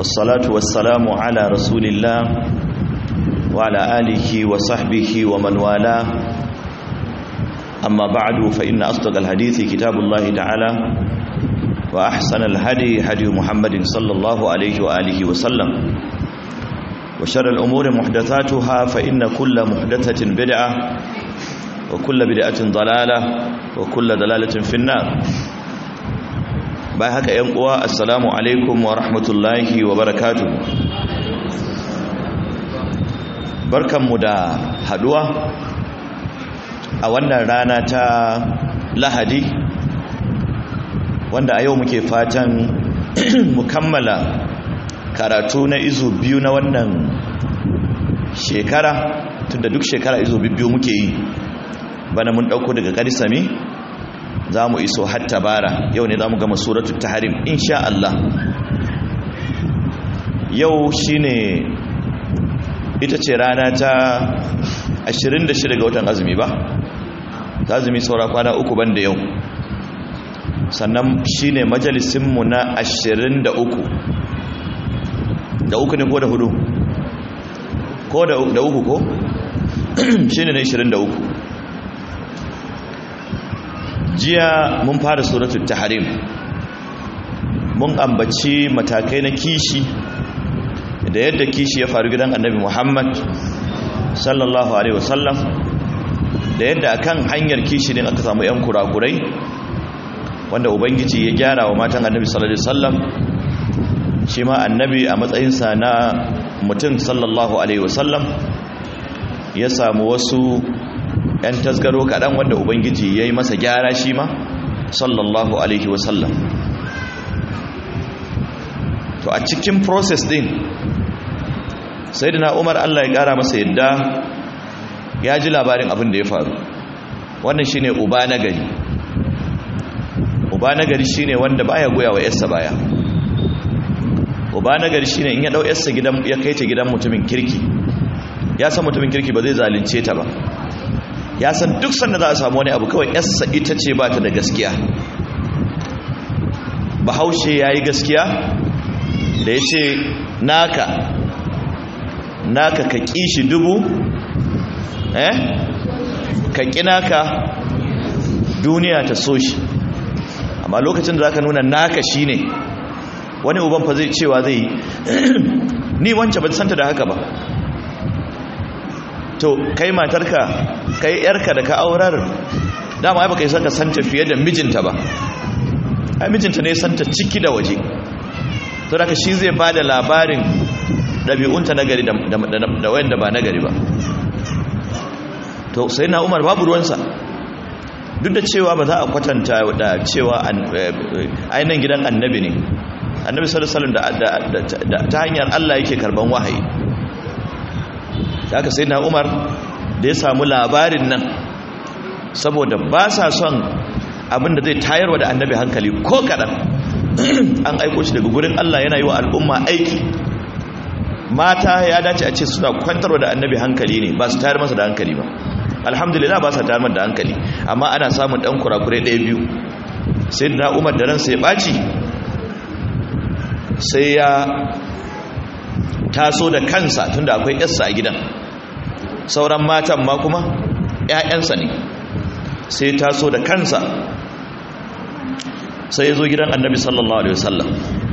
والصلاة والسلام على رسول الله وعلى آله وصحبه ومن والاه أما بعد فإن أصدق الحديث كتاب الله تعالى وأحسن الهدي هدي محمد صلى الله عليه وآله وسلم وشر الأمور محدثاتها فإن كل محدثة بدعة وكل بدعة ضلالة وكل ضلالة في النار bayan haka ‘yan uwa assalamu alaikum wa rahmatullahi wa barakatu barkanmu da haduwa a wannan rana ta lahadi wanda a yau muke fatan mu kammala karatu na izu biyu na wannan shekara tunda duk shekara izu biyu muke yi bana mun dauko daga karisami za mu iso hatta bara yau ne za mu gama suratul taharim insha Allah yau shine ita ce rana ta 26 ga watan azumi ba ta azumi saura kwana uku banda yau sannan shine majalisinmu na 23 da uku ne ko da hudu ko da uku ko shine na 23 jiya mun fara suratul tahrim mun ambaci matakai na kishi da yadda kishi ya faru gidan annabi Muhammad sallallahu alaihi wasallam da yadda akan hanyar kishi din aka samu yan kurakurai wanda ubangiji ya gyara wa matan annabi sallallahu alaihi wasallam shi ma annabi a matsayinsa na mutum sallallahu alaihi wasallam ya samu wasu 'yan tasgaro kaɗan wanda ubangiji ya yi masa gyara shi ma sallallahu alaihi wasallam to a cikin process din sai da umar allah ya ƙara masa yadda ya ji labarin abin da ya faru wannan shine uba na gari uba na gari shine wanda baya goya wa yarsa baya uba na gari shine in ya dau yarsa gidan ya kai ta gidan mutumin kirki ya san mutumin kirki ba zai zalunce ta ba ya san duk sanda za a samu wani abu kawai yarsa ita ce ba ta da gaskiya bahaushe ya yi gaskiya da ya ce naka naka ka ƙi shi dubu eh ka ƙi naka duniya ta so shi amma lokacin da za ka nuna naka shi ne wani uban fa zai cewa zai yi ni wance ba santa da haka ba to kai matarka kai yarka da ka aurar dama ai baka yi saka santa fiye da mijinta ba ai mijinta ne santa ciki da waje to da shi zai bada labarin dabi'unta na gari da wanda ba na gari ba to sai na Umar babu ruwansa duk da cewa ba za a kwatanta da cewa ainihin gidan annabi ne annabi sallallahu alaihi wasallam ta hanyar Allah yake karban wahayi da aka sai na umar da ya samu labarin nan saboda ba sa son abinda zai tayarwa da annabi hankali ko kaɗan an aiko shi daga gurin Allah yana yi wa al'umma aiki mata ya dace a ce suna kwantarwa da annabi hankali ne ba su tayar masa da hankali ba alhamdulillah ba sa tayar masa da hankali amma ana samun ɗan kurakurai ɗaya biyu sai na umar da ransa ya ɓaci sai ya taso da kansa tunda akwai yarsa a gidan sauran matan ma kuma ‘ya'yansa ne sai taso da kansa sai ya zo gidan annabi sallallahu alaihi wasallam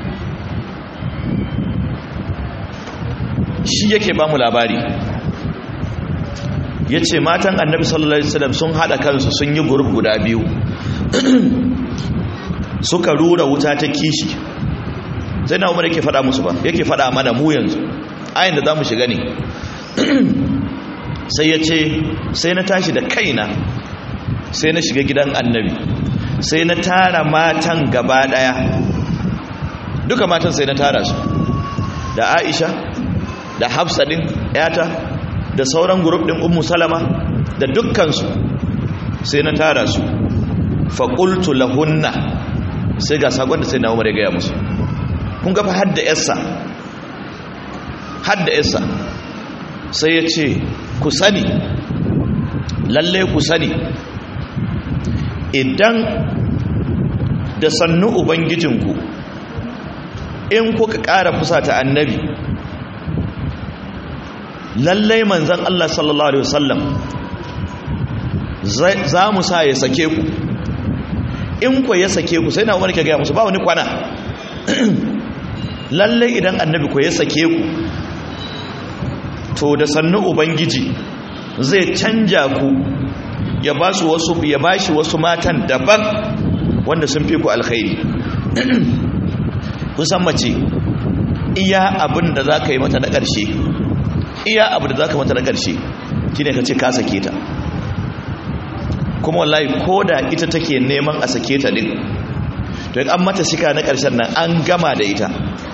shi yake ba mu labari ya ce matan annabi sallallahu alaihi wasallam sun haɗa kansu sun yi gurub guda biyu suka rura wuta ta kishi sai na umar yake faɗa musu ba yake faɗa mana mu yanzu ayin da za mu shiga ne sai ya ce sai na tashi da kaina sai na shiga gidan annabi sai na tara matan gaba ɗaya duka matan sai na tara su da aisha da hafsa ɗin yata da sauran gurup ɗin ummu salama da dukkansu sai na tara su faƙultu lahunna sai ga sakon da sai na umar ya gaya musu kun gafa hadda yarsa hadda yarsa sai ya ce ku sani lalle ku sani idan da sannu ubangijinku in kuka ƙara fusata annabi lallai manzan Allah sallallahu alaihi wasallam za mu sa ya sake ku in ku ya sake ku sai na umar ke gaya musu ba wani kwana lallai idan annabi ku ya sake ku to da sannu ubangiji zai canja ku ya ba su wasu ya ba shi wasu matan daban wanda sun fi ku alkhairi kusan mace iya abin da za ka yi mata na ƙarshe iya abin da za ka mata na ƙarshe shi ne ka ce ka sake ta kuma wallahi ko da ita take neman a sake ta din to an mata shika na ƙarshen nan an gama da ita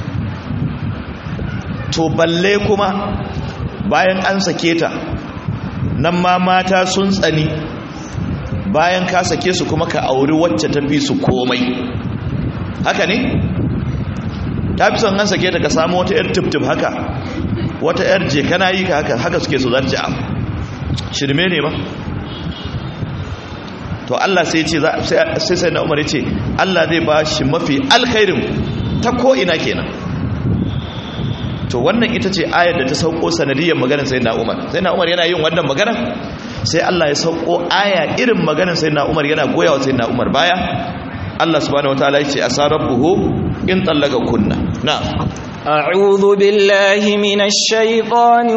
to balle kuma bayan an sake ta nan ma mata sun tsani bayan ka sake su kuma ka auri wacce ta fi su komai haka ne ta fi son an sake ta ka samu wata yar tip haka wata yar je kana yi ka haka haka suke so za ta ci abu shirme ne ba to Allah sai ce sai sai na Umar ya ce Allah zai ba shi mafi alkhairin ta ko ina kenan to wannan ita ce ayar da ta sauko sanadiyar maganar sai na Umar sai na Umar yana yin wannan magana sai Allah ya sauko aya irin maganar sai na Umar yana goyawa sai na Umar baya Allah subhanahu wataala ya ce asarabbuhu in tallaka kunna na'am أعوذ بالله من الشيطان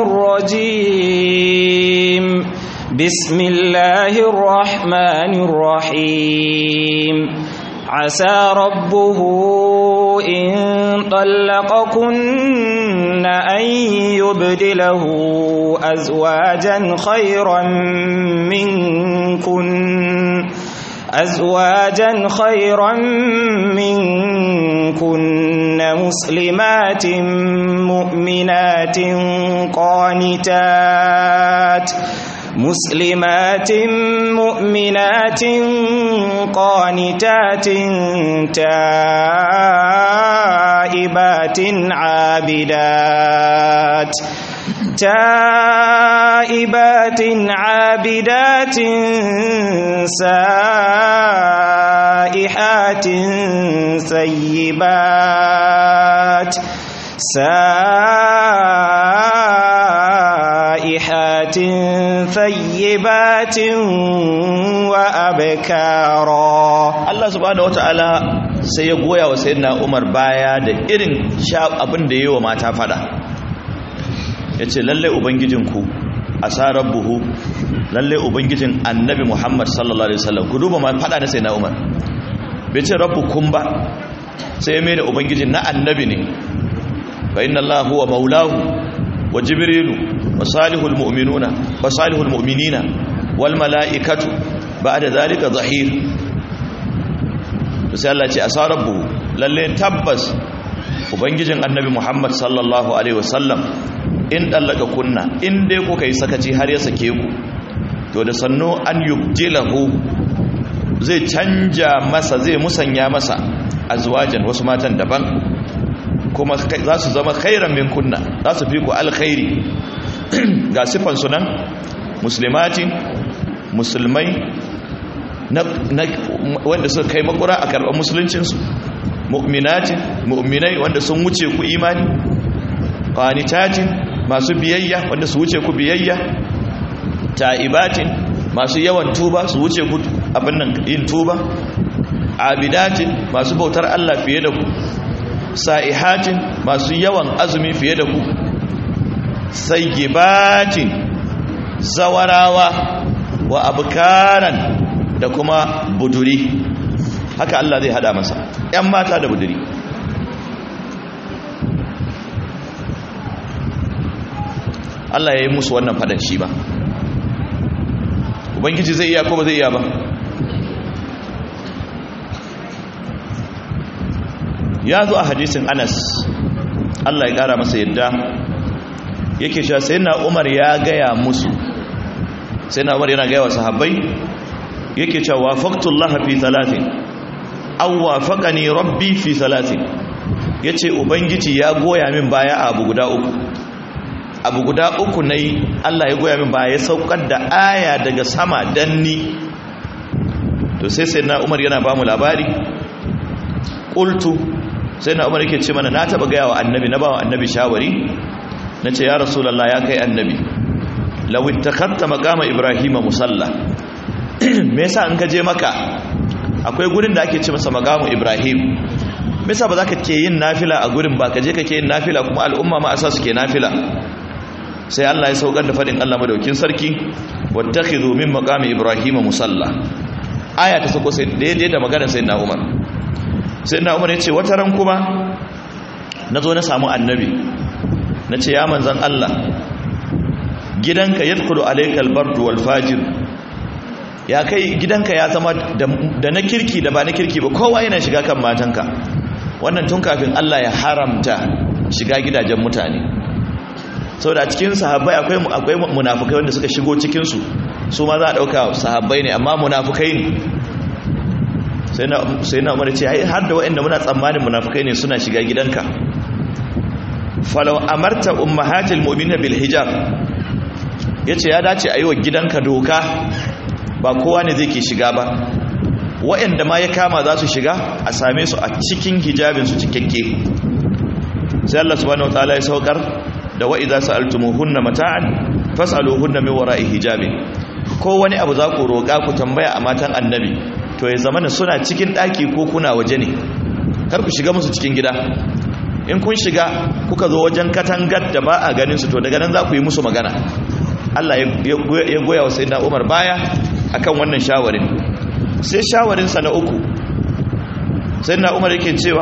الرجيم بسم الله الرحمن الرحيم عسى ربه إن طلقكن أن يبدله أزواجا خيرا منكن أزواجا خيرا منكن مسلمات مؤمنات قانتات مسلمات مؤمنات قانتات تائبات عابدات تائبات عابدات سائحات سيبات سائحات ثيبات وأبكارا Allah subhanahu wataala sai ya goya wa sayyidina Umar baya da irin abin da yayi wa mata fada yace lalle ubangijinku asarar buhu lalle ubangijin annabi Muhammad sallallahu alaihi wasallam ku duba ma fada na sayyidina Umar bai ce rabbukum ba sai ya mai da ubangijin na annabi ne fa inna Allah huwa maulahu wa jibrilu wa salihul mu'minuna wa salihul mu'minina wal mala'ikatu ba'da zalika zahir sai Allah ce asarabu lalle tabbas ubangijin annabi Muhammad sallallahu alaihi wasallam in dallaka kunna in dai kuka yi sakaci har ya sake ku to da sanno an yubdilahu zai canja masa zai musanya masa azwajan wasu matan daban kuma za su zama khairan min kunna za su fi ku alkhairi ga sifan sunan muslimatin musulmai wanda suka kai makura a karɓar musuluncinsu mu'minatin mu'minai wanda sun wuce ku imani qanitatin masu biyayya wanda su wuce ku biyayya ta'ibatin masu yawan tuba su wuce ku abin nan yin tuba abidatin masu bautar Allah fiye da ku sa'ihatin masu yawan azumi fiye da ku sayyibatin zawarawa wa abkaran da kuma buduri haka Allah zai hada masa ‘yan mata da buduri Allah ya yi musu wannan fadan shi ba ubangiji zai iya ko ba zai iya ba ya zo a hadisin anas Allah ya kara masa yadda yake cewa sai na umar ya gaya musu sai na umar yana gaya wa sahabbai yake cewa wafaqtullah fi thalathin aw wafaqani rabbi fi thalathin yace ubangiji ya goya min baya a abu guda uku abu guda uku nayi Allah ya goya min baya ya saukar da aya daga sama danni to sai sai na Umar yana ba mu labari qultu sai na umar yake ce mana na taba gaya wa annabi na ba wa annabi shawari na ce ya rasulallah ya kai annabi lawit takatta makama ibrahima musalla me yasa in ka je maka akwai gurin da ake ce masa makamu ibrahim me yasa ba za ka ke yin nafila a gurin ba ka je ka ke yin nafila kuma al'umma ma asa su ke nafila sai Allah ya saukar da fadin Allah madaukin sarki wattakhidhu min maqami ibrahima musalla aya ta sako sai daidai da maganar sayyidina umar sai na umar ya ce wata ran kuma na zo na samu annabi na ce ya manzan Allah gidanka ya tukulu alaikal bardu wal fajir ya kai gidanka ya zama da na kirki da ba na kirki ba kowa yana shiga kan matanka wannan tun kafin Allah ya haramta shiga gidajen mutane sau da cikin sahabbai akwai munafukai wanda suka shigo cikinsu su ma za a ɗauka sahabbai ne amma munafukai ne sai na umar ce har da waɗanda muna tsammanin munafukai ne suna shiga gidanka falau amarta ummahatil mu'minin bil hijab yace ya dace a yi wa gidanka doka ba kowa ne zai ke shiga ba waɗanda ma ya kama za su shiga a same su a cikin hijabin su cikakke sai Allah subhanahu wataala ya saukar da wa idza sa'altumuhunna mata'an fas'aluhunna min wara'i hijabin ko wani abu za ku roƙa ku tambaya a matan annabi to ya zama suna cikin ɗaki ko kuna waje ne kar ku shiga musu cikin gida in kun shiga kuka zo wajen katangar da ba a ganin su to daga nan za ku yi musu magana Allah ya goya wa sayyidina Umar baya akan wannan shawarin sai shawarin sa na uku sayyidina Umar yake cewa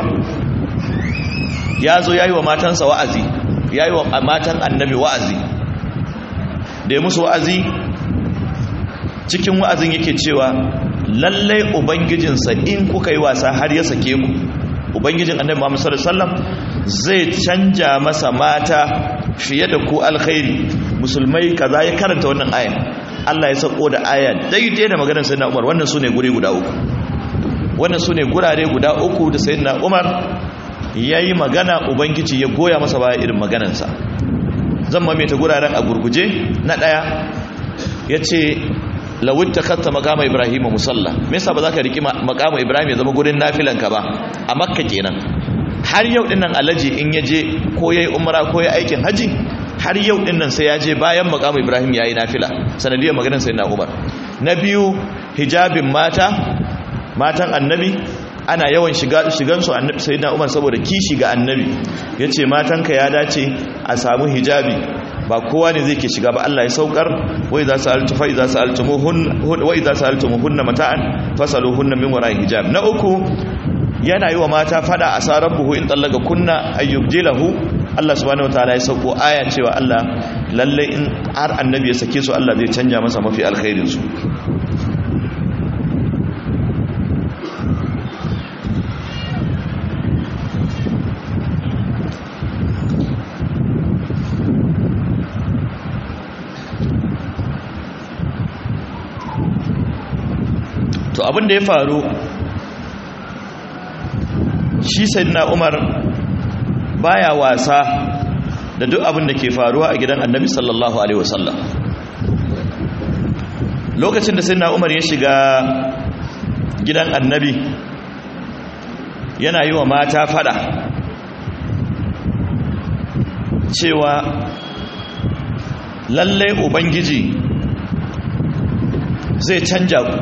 ya zo yayi wa matansa wa'azi yayi wa matan annabi wa'azi da ya musu wa'azi cikin wa'azin yake cewa lallai ubangijinsa in kuka yi wasa har ya sake ku ubangijin annabi Muhammad sallallahu alaihi wasallam zai canja masa mata fiye da ku alkhairi musulmai kaza ya karanta wannan ayan Allah ya sako da aya daidai da maganar sayyidina Umar wannan sune guri guda uku wannan sune gurare guda uku da sayyidina Umar yayi magana ubangiji ya goya masa baya irin maganarsa zan mamaye ta guraren a gurguje na daya yace lawin ta katta makama ibrahim musalla me yasa ba za ka riki makama ibrahim ya zama gurin nafilanka ba a makka kenan har yau dinnan alaji in ya je ko yayi umra ko yayi aikin haji har yau dinnan sai ya je bayan makama ibrahim yayi nafila sanadiyar maganar sayyidina umar na biyu hijabin mata matan annabi ana yawan shiga shigan su annabi sayyidina umar saboda kishi ga annabi yace matanka ya dace a samu hijabi ba kowa ne zai ke shiga ba Allah ya saukar wai za su altu fai za su altumuhun wai za su altumuhunna mata'an fasaluhunna min wara'i hijab na uku yana yi wa mata fada a sarar buhu in tsallaka kunna ayyubjilahu Allah subhanahu wataala ya sauko aya cewa Allah lalle in har annabi ya sake su Allah zai canja masa mafi alkhairin su to abin da ya faru shi sayyidina umar baya wasa da duk abin da ke faruwa a gidan annabi sallallahu alaihi wasallam lokacin da sayyidina umar ya shiga gidan annabi yana yi wa mata fada cewa lallai ubangiji zai canja ku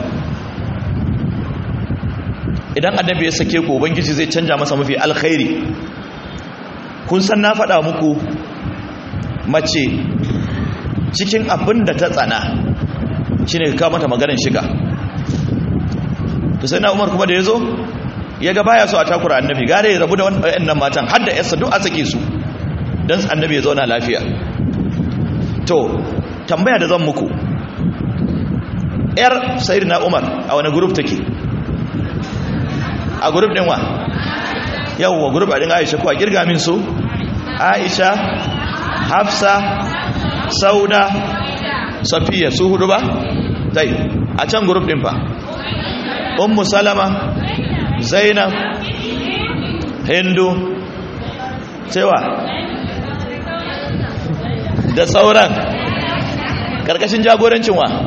idan annabi ya sake ku ubangiji zai canja masa mafi alkhairi kun san na faɗa muku mace cikin abin da ta tsana shine ka mata maganar shiga to sai na umar kuma da ya zo ya ga baya so a takura annabi gare ya rabu da wannan matan har da yarsa duk a sake su don annabi ya zauna lafiya to tambaya da zan muku yar sayyidina umar a wani group take a group din wa yawwa group din Aisha ko a kirga min su Aisha Hafsa Sauda Safiya su hudu ba dai a can group din fa Ummu Salama Zainab Hindu cewa da sauran karkashin jagorancin wa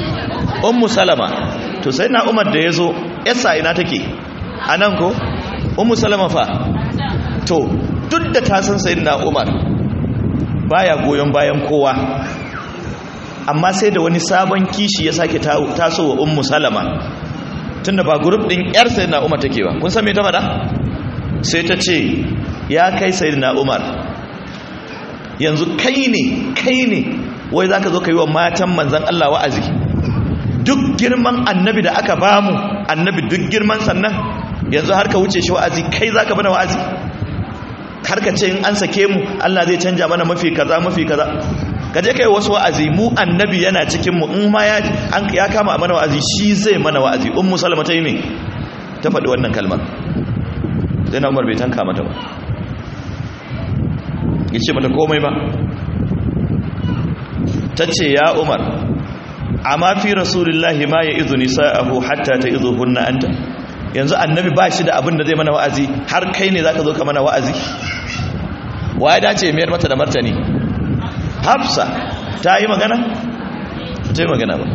Ummu Salama to sai na Umar da yazo yasa ina take a nan ko ummu salama fa to duk da ta san sayyidina umar baya goyon bayan kowa amma sai da wani sabon kishi ya sake taso wa ummu salama tunda ba group din yar sayyidina umar take ba kun san me ta faɗa sai ta ce ya kai sayyidina umar yanzu kai ne kai ne wai zaka zo ka yi wa matan manzon Allah wa'azi duk girman annabi da aka bamu annabi duk girman sannan yanzu har ka wuce shi wa'azi kai zaka bana wa'azi har ka ce in an sake mu Allah zai canja mana mafi kaza mafi kaza ka je kai wasu wa'azi mu annabi yana cikin mu in ma ya an ya kama mana wa'azi shi zai mana wa'azi ummu salama ta yi me ta faɗi wannan kalmar sai na umar bai tanka mata ba yace mata komai ba tace ya umar amma fi rasulullahi ma ya izu nisa'ahu hatta ta izu hunna anta yanzu annabi ba shi da abin da zai mana wa'azi har kai ne zaka zo ka mana wa'azi wa ya dace mayar mata da martani hafsa ta yi magana ta yi magana ba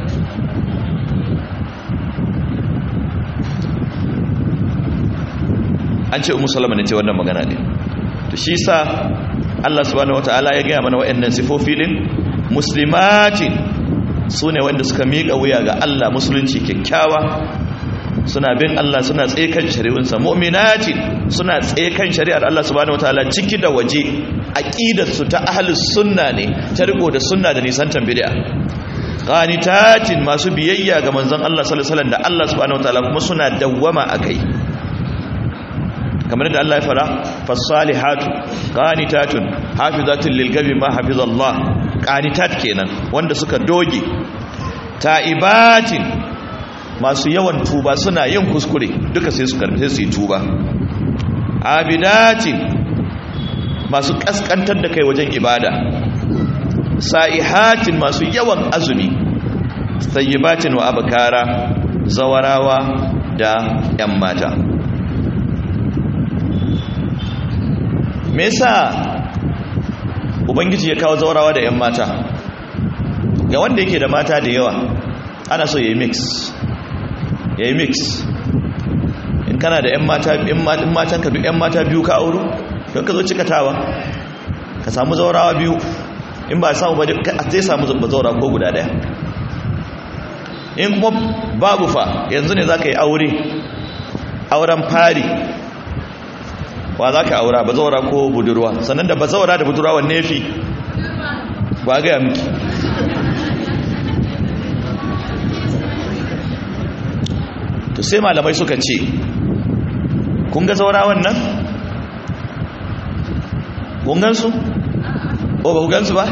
an ce umu salama ne ce wannan magana ne to shi sa Allah subhanahu wataala ya gaya mana wa'annan sifofi din muslimatin su ne wanda suka miƙa wuya ga Allah musulunci kyakkyawa suna bin Allah suna tsekan shari'unsa mu'minatin suna tsekan shari'ar Allah subhanahu wataala ciki da waje aqidar su ta ahlus sunna ne ta riko da sunna da nisantan bid'a qanitatin masu biyayya ga manzon Allah sallallahu alaihi wasallam da Allah subhanahu wataala kuma suna dawwama akai kamar da Allah ya fara fasalihatu qanitatun hafizatun lilgabi ma hafizallah qanitat kenan wanda suka doge ta'ibatin masu yawan tuba suna yin kuskure duka sai su karbi sai su yi tuba abidatin masu kaskantar da kai wajen ibada sa'ihatin masu yawan azumi sayyibatin wa abkara zawarawa da yan mata me yasa ubangiji ya kawo zaurawa da yan mata ga wanda yake da mata da yawa ana so ya yi mix ya yi mix in kana da yan mata in matan ka yan mata biyu ka auro don ka zo cikatawa ka samu zaurawa biyu in ba samu ba zai samu zaura ko guda daya in kuma babu fa yanzu ne za ka yi aure auren fari wa za ka aura bazaura ko budurwa sannan da bazaura da budurwa wanne fi ba gaya miki to sai malamai suka ce kun ga zaura wannan kun gansu? o ba ku gansu ba?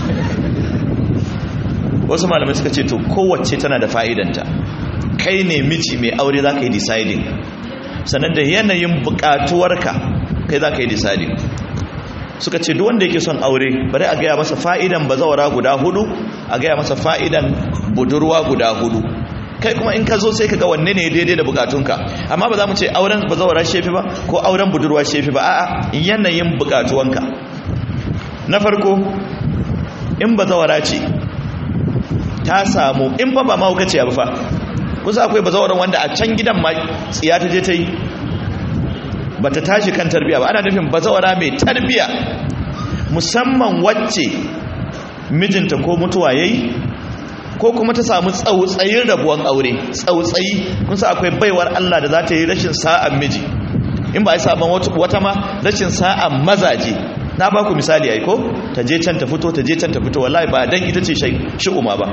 wasu malamai suka ce to kowace tana da fa'idanta kai ne miji mai aure za ka yi deciding sannan da yanayin bukatuwarka kai za ka yi deciding suka ce duk wanda yake son aure bari a gaya masa fa'idan bazawara guda hudu a gaya masa fa'idan budurwa guda hudu kai kuma in ka zo sai ka ga wanne ne daidai da bukatunka amma ba za mu ce auren bazawara shefi ba ko auren budurwa shefi ba a'a yanayin bukatuwanka na farko in bazawara ce ta samu in fa ba mahaukaciya ba fa kusa akwai bazawaran wanda a can gidan ma tsiya ta je ta yi ba ta tashi kan tarbiya ba ana nufin bazawara mai tarbiya musamman wacce mijinta ko mutuwa yayi ko kuma ta samu tsautsayin rabuwan aure tsautsayi kun sa akwai baiwar Allah da za ta yi rashin sa'an miji in ba a saban wata ma rashin sa'an mazaje na ba ku misali ai ko ta je can ta fito ta je can ta fito wallahi ba dan ita ce shi'uma ba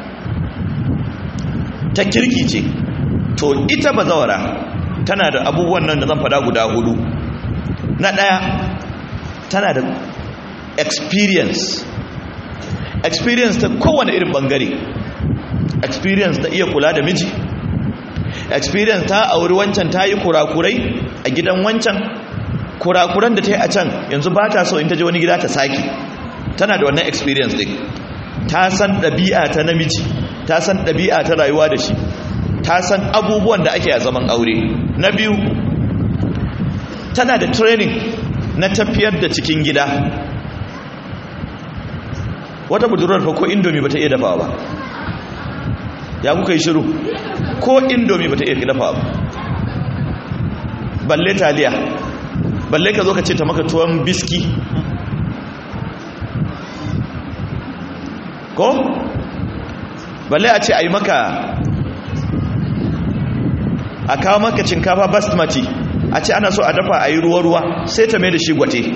ta kirki ce to ita bazawara tana da abubuwan nan da zan fada guda hudu na daya tana da experience experience ta kowane irin bangare experience ta iya kula da miji experience ta auri wancan ta yi kurakurai a gidan wancan kurakuran da ta yi a can yanzu ba ta so in ta je wani gida ta saki tana da wannan experience din ta san ɗabi'a ta namiji ta san ɗabi'a ta rayuwa da shi ta san abubuwan da ake a zaman aure na biyu tana da training na tafiyar da cikin gida wata budurwar fa ko indomi ba ta iya dafawa ba ya kuka yi shiru ko indomi ba ta iya dafawa ba balle taliya balle ka zo ka ce ta maka tuwon biski ko balle a ce a yi maka a kawo maka cinkafa basmati a ce ana so a dafa a yi ruwa-ruwa sai ta mai da shi gwate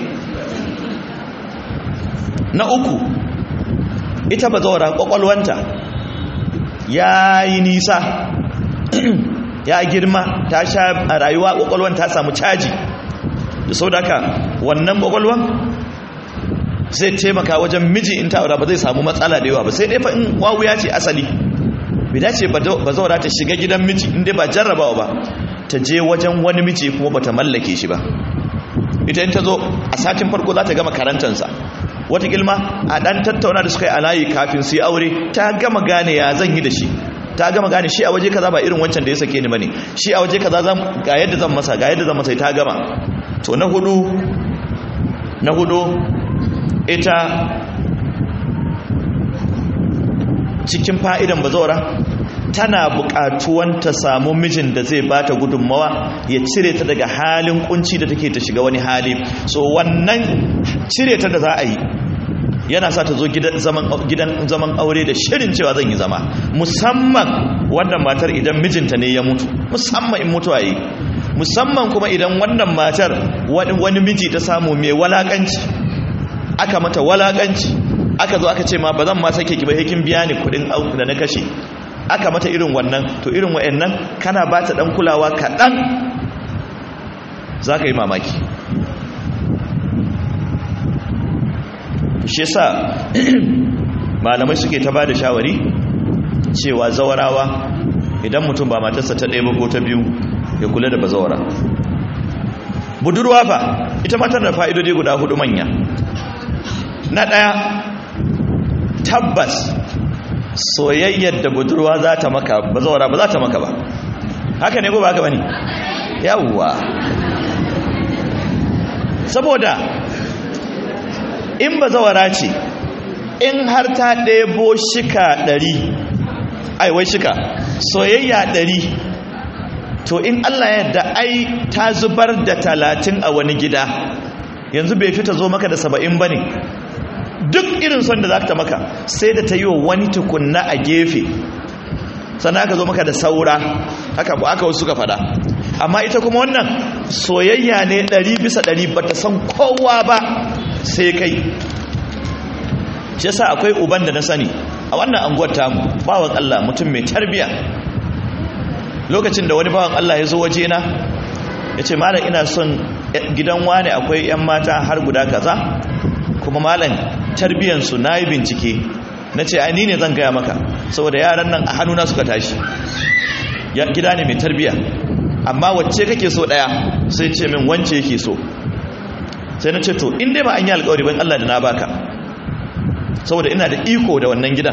na uku ita ba zaura kwakwalwanta ya yi nisa ya girma ta sha a rayuwa kwakwalwan ta samu caji da sau da wannan kwakwalwan zai taimaka wajen miji in ta ba zai samu matsala da yawa ba sai dai fa in wawuya ce asali bai dace ba zaura ta shiga gidan miji inda ba jarrabawa ba ta je wajen wani miji kuma ba ta mallake shi ba ita in ta zo a satin farko za ta gama karantansa wata gilma a dan tattauna da suka yi alayi kafin su yi aure ta gama gane ya zan yi da shi ta gama gane shi a waje kaza ba irin wancan da ya sake ni bane shi a waje kaza zan ga yadda zan masa ga yadda zan masa ta gama to na hudu na hudu ita cikin fa'idan bazawara tana buƙatuwan ta samu mijin da zai bata gudunmawa ya cire ta daga halin kunci da take ta shiga wani hali so wannan cire ta da za a yi yana sa ta zo gidan zaman aure da shirin cewa zan yi zama musamman wannan matar idan mijinta ne ya mutu musamman in mutuwa yi musamman kuma idan wannan matar wani miji ta samu mai walakanci aka mata walakanci aka zo aka ce ma ba zan ma sake ki ba kin biya ni kudin da na kashe aka mata irin wannan to irin wa'annan kana ba ta dan kulawa kaɗan za ka yi mamaki shi sa malamai suke ta ba da shawari cewa zawarawa idan mutum ba matarsa ta ɗaya ko ta biyu ya kula da bazawara budurwa fa ita matar da fa'idodi guda hudu manya na ɗaya tabbas soyayyar da budurwa za ta maka bazawara ba za ta maka ba haka ne ko ba haka ba ne yawwa saboda in bazawara ce in har ta ɗebo shika ɗari aiwai shika soyayya ɗari to in allah yadda ai ta zubar da talatin a wani gida yanzu bai fita zo maka da saba'in ba ne duk irin son da za ta maka sai da ta yi wa wani tukunna a gefe sannan aka zo maka da saura haka ba aka wasu suka fada amma ita kuma wannan soyayya ne ɗari bisa ɗari ba ta san kowa ba sai kai shi yasa akwai uban da na sani a wannan anguwar tamu bawan Allah mutum mai tarbiya lokacin da wani bawan Allah ya zo waje na ya ce malam ina son gidan wani akwai 'yan mata har guda kaza kuma malam tarbiyansu na yi bincike na ce ai ni ne zan gaya maka saboda yaran nan a hannuna suka tashi gida ne mai tarbiya amma wacce kake so daya sai ce min wance yake so sai na ce to in dai ba an yi alkawari ban Allah da na baka saboda ina da iko da wannan gidan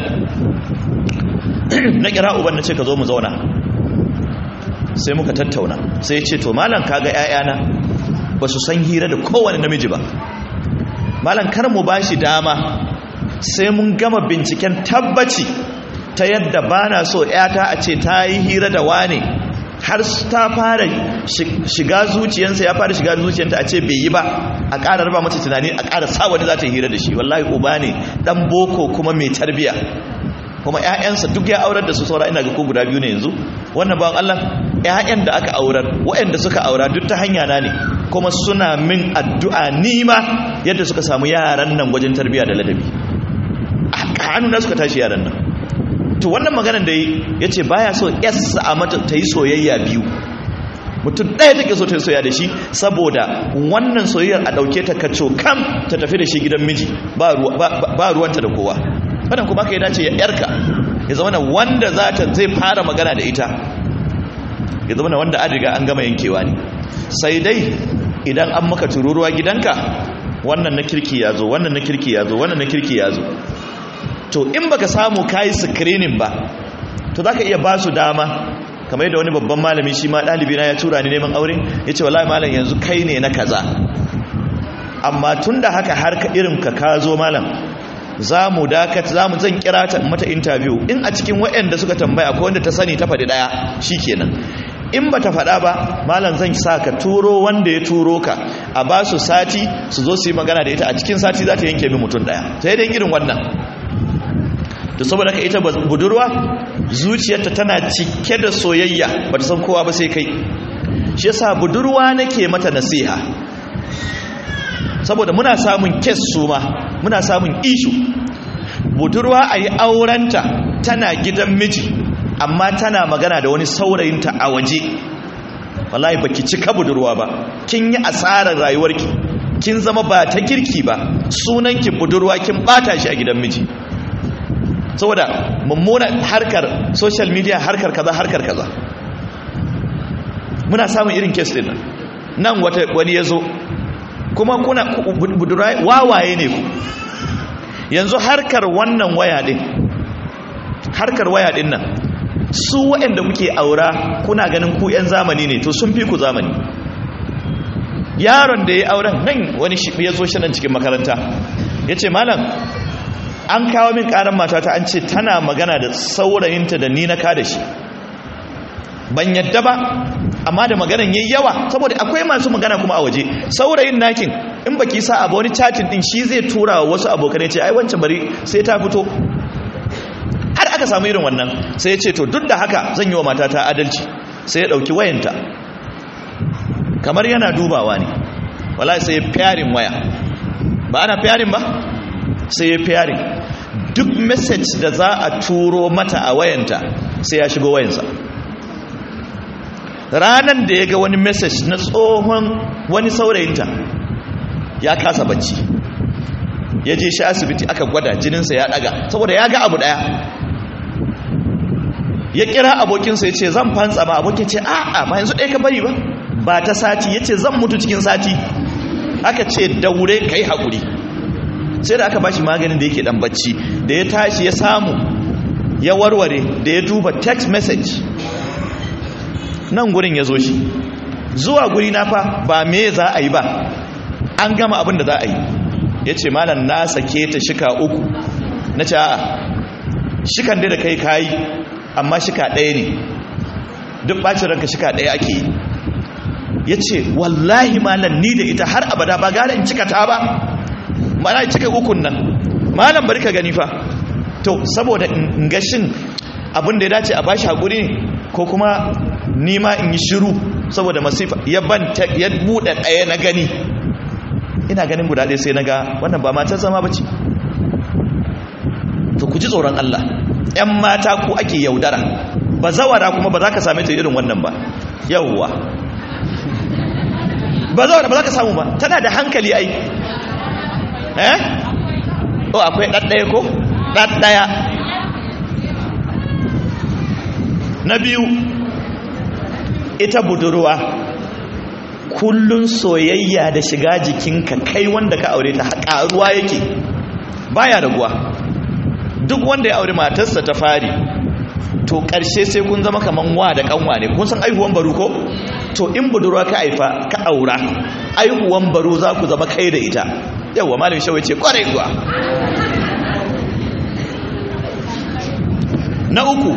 na kira uban na ce ka zo mu zauna sai muka tattauna sai ya ce to malam kaga 'ya'yana ba su san hira da kowane namiji ba malam kar mu bashi dama sai mun gama binciken tabbaci ta yadda bana so yata a ce ta yi hira da wane har ta fara shiga zuciyarsa ya fara shiga zuciyarta a ce bai yi ba a ƙara raba mata tunani a ƙara sa wani za ta yi hira da shi wallahi uba ne dan boko kuma mai tarbiya kuma ƴaƴansa duk ya aurar da su saura ina ga ko guda biyu ne yanzu wannan bawan Allah ƴaƴan da aka aurar waɗanda suka aura duk ta hanya na ne kuma suna min addu'a nima yadda suka samu yaran nan wajen tarbiya da ladabi a hannu na suka tashi yaran nan to wannan maganar da ya ce baya so yassa a mata ta yi soyayya biyu mutum ɗaya take so ta yi soyayya da shi saboda wannan soyayyar a ɗauke ta kaco kam ta tafi da shi gidan miji ba ruwanta da kowa wannan kuma ka yi dace ya yarka ya zama na wanda za ta zai fara magana da ita ya zama na wanda an riga an gama yankewa ne sai dai idan an maka tururuwa gidanka wannan na kirki ya zo wannan na kirki ya zo wannan na kirki ya zo to in baka samu kayi screening ba to zaka iya ba su dama kamar yadda wani babban malami shi ma ɗalibi na ya tura ni neman aure ya ce wallahi malam yanzu kai ne na kaza amma tun da haka har ka irin ka ka zo malam za mu dakata za mu zan kira ta mata interview in a cikin waɗanda suka tambaya ko wanda ta sani ta faɗi ɗaya shi kenan in ba ta faɗa ba malam zan sa ka turo wanda ya turo ka a ba su sati su zo su yi magana da ita a cikin sati za ta yanke min mutum ɗaya sai dai irin wannan to saboda ka ita budurwa zuciyarta tana cike da soyayya ba ta san kowa ba sai kai shi yasa budurwa nake mata nasiha saboda muna samun kes su ma muna samun ishu budurwa a yi aurenta tana gidan miji amma tana magana da wani saurayinta a waje wallahi baki cika budurwa ba kin yi asarar rayuwarki kin zama ba ta kirki ba sunanki budurwa kin bata shi a gidan miji saboda mummunan harkar social media harkar kaza harkar kaza muna samun irin kes din nan nan wata wani yazo kuma kuna budurwa wawaye ne ku yanzu harkar wannan waya din harkar waya din nan su waɗanda kuke aura kuna ganin ku 'yan zamani ne to sun fi ku zamani yaron da ya auren nan wani shi ya zo shi nan cikin makaranta ya ce malam an kawo min ƙarar matata an ce tana magana da saurayinta da ni na ka da shi ban yadda ba amma da maganan yayi yawa saboda akwai masu magana kuma a waje saurayin nakin in baki sa abu wani chatin din shi zai tura wa wasu abokanai ce ai wancan bari sai ta fito har aka samu irin wannan sai ya ce to duk da haka zan yi wa matata adalci sai ya dauki wayanta kamar yana dubawa ne wallahi sai ya fiyarin waya ba ana fiyarin ba sai ya fiyarin duk message da za a turo mata a wayanta sai ya shigo wayansa ranan da ya ga wani message na tsohon wani saurayinta ya kasa bacci ya je shi asibiti aka gwada jininsa ya daga saboda ya ga abu daya ya kira abokinsa ya ce zan fantsa ma abokin ce a'a ba yanzu ɗaya ka bari ba ba ta sati ya ce zan mutu cikin sati aka ce daure ka yi haƙuri sai da aka bashi maganin da yake ɗan bacci da ya tashi ya samu ya warware da ya duba text message nan gurin ya zo shi zuwa guri na fa ba me za a yi ba an gama abin da za a yi ya ce malam na sake ta shika uku na ce a'a shikan dai da kai kayi amma shika ɗaya ne duk ɓacin ranka shika ɗaya ake yi ya ce wallahi malam ni da ita har abada ba gane in cika ta ba mana cika ukun nan malam bari ka gani fa to saboda in gashin abin da ya dace a bashi haƙuri ne ko kuma nima in yi shiru saboda masifa ya ban ya buɗe ɗaya na gani ina ganin guda ɗaya sai na ga wannan ba matar zama ba ce to ku ji tsoron Allah ‘yan mata ku ake yaudara ba zawara kuma ba za ka same ta irin wannan ba yauwa ba zawara ba za ka samu ba tana da hankali ai eh o akwai ɗaɗɗaya ko ɗaɗɗaya na biyu ita budurwa kullun soyayya da shiga jikinka kai wanda ka aure ta ƙaruwa yake baya raguwa duk wanda ya aure matarsa ta fari to ƙarshe sai kun zama kaman wa da kanwa ne kun san aihuwan baro ko to in budurwa ka aifa ka aura aihuwan baro za ku zama kai da ita yawa malam shawai ce kwarai kuwa na uku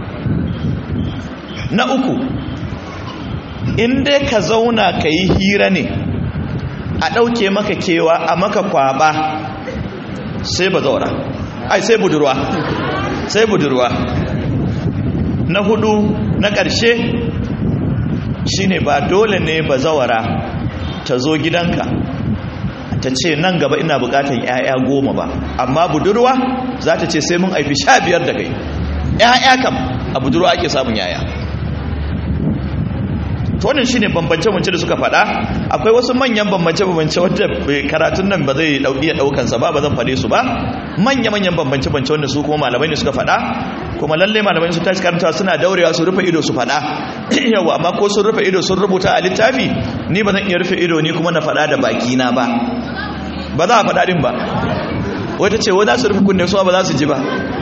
na uku in dai ka zauna ka yi hira ne a ɗauke maka kewa a maka kwaba sai ba zaura ai sai budurwa sai budurwa na hudu na ƙarshe shine ba dole ne ba zawara ta zo gidanka ta ce nan gaba ina bukatan 'ya'ya goma ba amma budurwa za ta ce sai mun aifi sha biyar da kai 'ya'ya kam a budurwa ake samun 'ya'ya to wannan shine bambance-bambance da suka faɗa akwai wasu manyan bambance-bambance wanda karatun nan ba zai iya ɗaukan sa ba ba zan faɗe su ba manya-manyan bambance-bambance wanda su kuma malamai ne suka faɗa kuma lalle malamai su tashi karanta suna daurewa su rufe ido su faɗa yawa amma ko sun rufe ido sun rubuta a littafi ni ba zan iya rufe ido ni kuma na faɗa da baki na ba ba za a faɗa din ba wata ce wani su rufe kunne su ba za su ji ba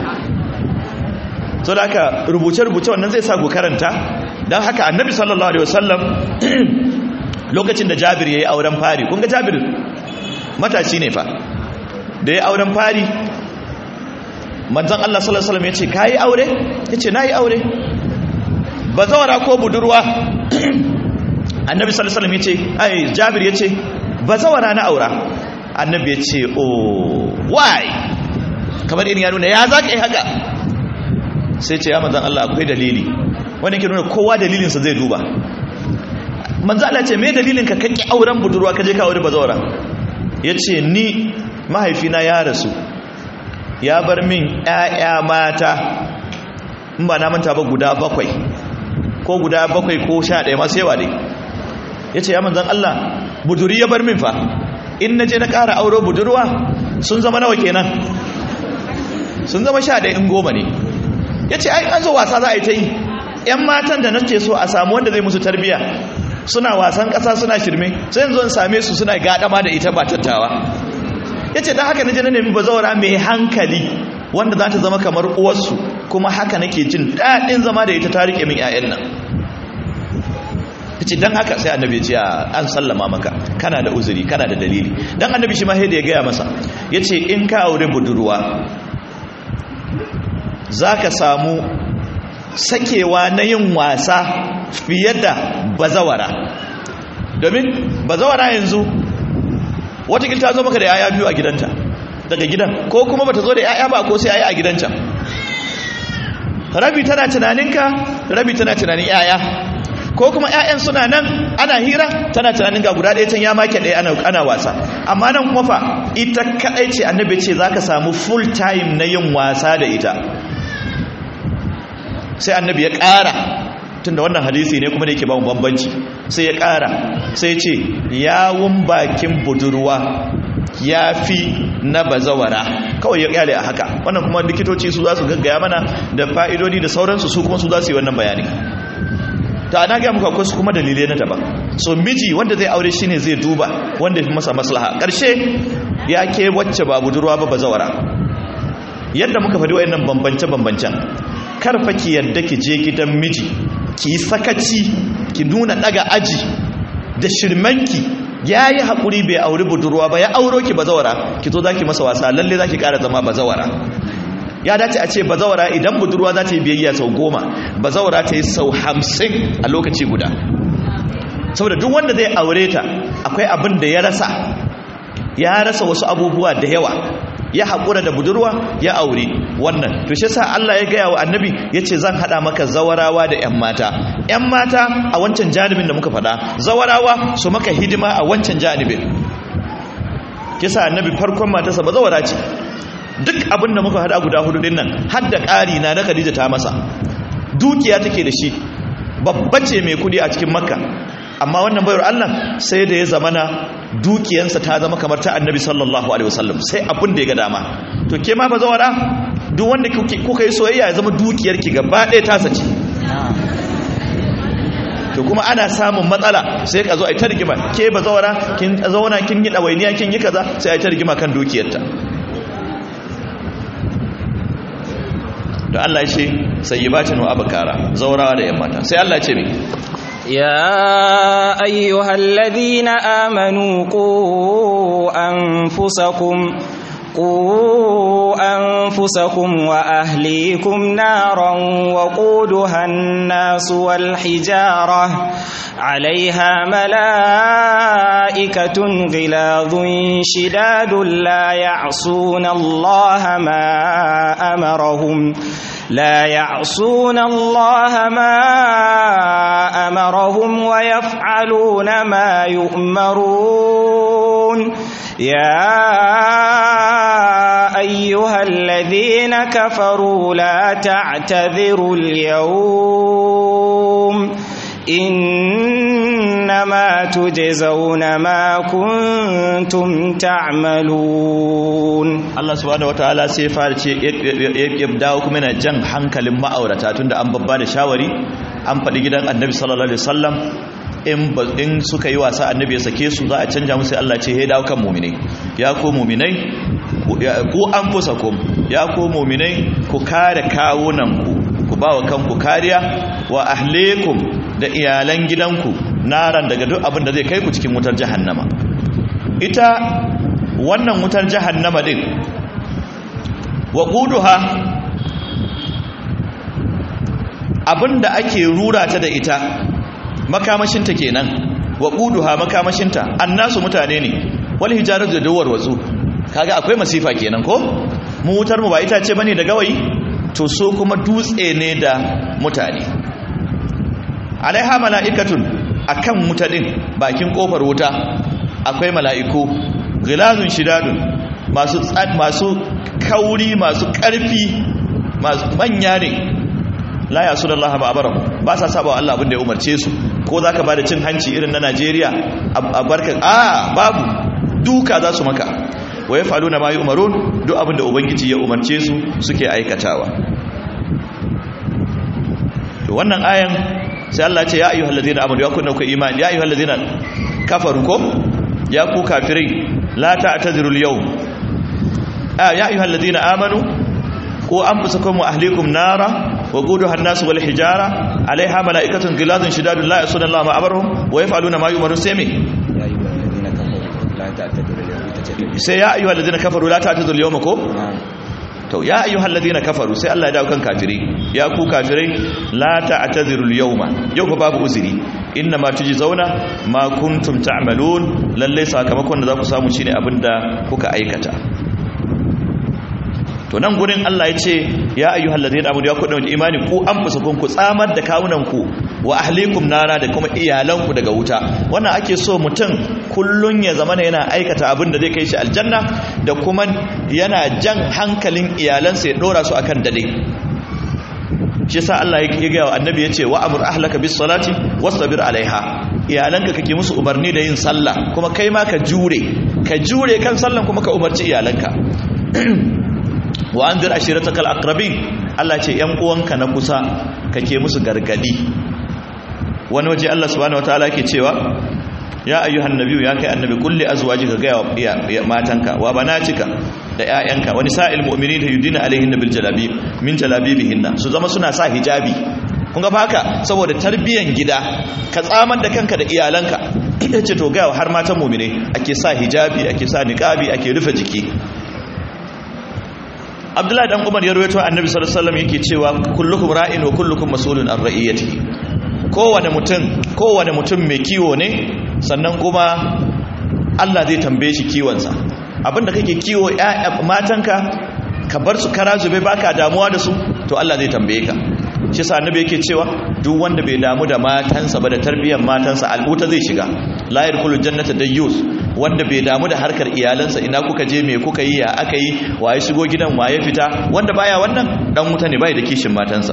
so da haka rubuce-rubuce wannan zai sa ku karanta don haka annabi sallallahu alaihi wasallam lokacin da jabir ya yi auren fari kun ga jabir matashi ne fa da ya auren fari manzan Allah sallallahu alaihi wasallam ya ce ka yi aure ya ce na yi aure bazawara ko budurwa annabi sallallahu alaihi wasallam yace ai jabir yace bazawara na aura annabi yace oh why kamar in ya nuna ya zaka yi haka sai ce ya manzon Allah akwai dalili wani ke nuna kowa dalilinsa zai duba manzon Allah ce me dalilin ka kake auren budurwa kaje ka aure bazawara yace ni mahaifina ya rasu ya bar min ƴaƴa mata in ba na manta ba guda bakwai ko guda bakwai ko sha ɗaya masu yawa dai ya ce ya manzan Allah buduri ya bar min fa in na je na ƙara auro budurwa sun zama nawa kenan sun zama sha ɗaya in goma ne ya ce an zo wasa za a yi ta yi ‘yan matan da nake so a samu wanda zai musu tarbiya suna wasan ƙasa suna shirme sai yanzu in same su suna gaɗama da ita ba tattawa ya ce don haka na je na nemi bazawara mai hankali wanda za ta zama kamar uwarsu kuma haka nake jin daɗin zama da ita ta riƙe min 'ya'yan nan ta ce don haka sai annabi ce an sallama maka kana da uzuri kana da dalili don annabi shi ma da ya gaya masa ya ce in ka aure budurwa za ka samu sakewa na yin wasa fiye da bazawara domin bazawara yanzu watakil ta zo maka da 'ya'ya biyu a gidanta daga gidan ko kuma bata zo da 'ya'ya ba ko sai 'ya'ya a gidanta rabi tana tunaninka rabi tana tunanin 'ya'ya ko kuma 'ya'yan suna nan ana hira tana tunanin ga guda ɗaya can ya make ɗaya ana, ana wasa amma nan kuma fa ita kaɗai ce annabi ce za ka samu full time na yin wasa da ita sai annabi ya ƙara tunda wannan hadisi ne kuma da yake ba mu bambanci sai ya ƙara sai ce yawun bakin budurwa ya fi na bazawara kawai ya kyale a haka wannan kuma likitoci su za su gaggaya mana da fa'idodi da sauransu su kuma su za su yi wannan bayani ta na gaya muka akwai su kuma dalilai na daban so miji wanda zai aure shi ne zai duba wanda fi masa maslaha ƙarshe ya ke wacce ba budurwa ba bazawara yadda muka faɗi wayannan bambance-bambancen karfa ki yadda ki je gidan miji ki yi sakaci ki nuna daga aji da shirmanki ya yi haƙuri bai auri budurwa ba ya auro ki bazawara ki zo za ki masa wasa lalle za ki ƙara zama bazawara ya dace a ce bazawara idan budurwa za ta yi biyayya sau goma bazawara ta yi sau hamsin a lokaci guda saboda duk wanda zai aure ta akwai abin da ya rasa ya rasa wasu abubuwa da yawa ya haƙura da budurwa ya aure wannan to shi sa Allah ya gaya wa annabi ya ce zan haɗa maka zawarawa da 'yan mata 'yan mata a wancan janibin da muka faɗa zawarawa su maka hidima a wancan janibin kisa annabi farkon matarsa ba zawara ce duk abin da muka haɗa guda hudu nan har da ƙari na na Khadija ta masa dukiya take da shi babba ce mai kudi a cikin makka amma wannan bayar Allah sai da ya zamana dukiyansa ta zama kamar ta annabi sallallahu alaihi wasallam sai abin da ya ga dama to ke ma fa zawara duk wanda kuka yi soyayya ya zama dukiyarki gaba ɗaya ta sace to kuma ana samun matsala sai ka zo a yi ta rigima ke ba zawara kin zauna kin yi ɗawainiya kin yi kaza sai a yi ta rigima kan dukiyarta da Allah ya ce sayyibatin wa abkara zaurawa da yan mata sai Allah ya ce me يا أيها الذين آمنوا قوا أنفسكم قوا أنفسكم وأهليكم نارا وقودها الناس والحجارة عليها ملائكة غلاظ شداد لا يعصون الله ما أمرهم لا يعصون الله ما أمرهم ويفعلون ما يؤمرون يا أيها الذين كفروا لا تعتذروا اليوم إنما تجزون ما كنتم تعملون Allah subhanahu wataala sai fara ce ya dawo kuma yana jan hankalin ma'aurata tunda an babba da shawari an faɗi gidan annabi sallallahu alaihi wasallam in in suka yi wasa annabi ya sake su za a canja musu Allah ce ya dawo kan mu'minai ya ko mu'minai ku anfusakum ya ko mu'minai ku kare kawunan ku ku bawa kanku kariya wa ahlikum da iyalan gidanku naran daga duk abin da zai kai ku cikin wutar jahannama ita wannan wutar jahannama din wa quduha abinda ake rura ta da ita makamashinta kenan wa quduha makamashinta annasu mutane ne wal hijaratu da dawar watsu kaga akwai masifa kenan ko mu wutar mu ba ita ce bane da gawayi to so kuma dutse ne da mutane alaiha mala'ikatun akan mutadin bakin kofar wuta akwai mala'iku gilazun shidadun masu masu kauri masu karfi masu manya ne la ya su da Allah ba abarahu ba sa saba wa Allah abin da ya umarce su ko za ka ba da cin hanci irin na Najeriya a barka a babu duka za su maka wa ya falu na mayu umarun duk abin da Ubangiji ya umarce su suke aikatawa to wannan ayan sai Allah ce ya ayyuhal ladina amanu ya kunna ku imani ya ayyuhal ladina kafaru ko ya ku kafirai la ta'tadiru al-yawm ya ayyuhal ladina amanu ko anfusakum wa ahlikum nara وقودها الناس والحجارة عليها ملائكة غلاظ شداد لا يعصون الله ما أمرهم ويفعلون ما يؤمرون سيمي sai ya ayyuhal ladina kafaru la ta'tadu al-yawma ko to ya ayyuhal ladina kafaru sai Allah ya dawo kan kafiri ya ku kafirai la ta'tadiru al-yawma yau fa babu uzuri inna ma zauna ma kuntum ta'malun lalle sakamakon da za ku samu shine abinda kuka aikata to nan gurin Allah ya ce ya ayyuhal ladina amanu ya ku da imani ku an fusukun ku tsamar da kawunan ku wa ahlikum nara da kuma iyalanku daga wuta wannan ake so mutum kullun ya zama yana aikata abin da zai kai shi aljanna da kuma yana jan hankalin iyalansa ya dora su akan dade shi yasa Allah ya ga annabi ya ce wa amur ahlaka bis salati wastabir alaiha iyalanka kake musu umarni da yin sallah kuma kai ma ka jure ka jure kan sallan kuma ka umarci iyalanka wa anzir ashiratakal aqrabin Allah ce yan uwanka na kusa kake musu gargadi wani waje Allah subhanahu wataala yake cewa ya ayyuhan nabiyyu ya kai annabi kulli azwajika ga ya matanka wa banatika da ƴaƴanka wani sa'il mu'minin yudina alaihin bil jalabi min jalabibihinna su zama suna sa hijabi kun ga haka saboda tarbiyan gida ka tsamar da kanka da iyalanka yace to ga har matan mu'mine ake sa hijabi ake sa niqabi ake rufe jiki abdullahi dan umar ya rawaito annabi sallallahu alaihi wasallam yake cewa kullukum ra'in wa kullukum mas'ulun an ra'iyatihi kowane mutum kowane mutum mai kiwo ne sannan kuma Allah zai tambaye shi kiwon sa abinda kake kiwo ƴaƴa matanka ka bar su kara zube baka damuwa da su to Allah zai tambaye ka shi sa annabi yake cewa duk wanda bai damu da matansa ba da tarbiyyar matansa al'uta zai shiga la yadkhulul jannata dayyus wanda bai damu da harkar iyalansa ina kuka je me kuka yi ya aka yi waye shigo gidan waye fita wanda baya wannan dan wuta ne bai da kishin matansa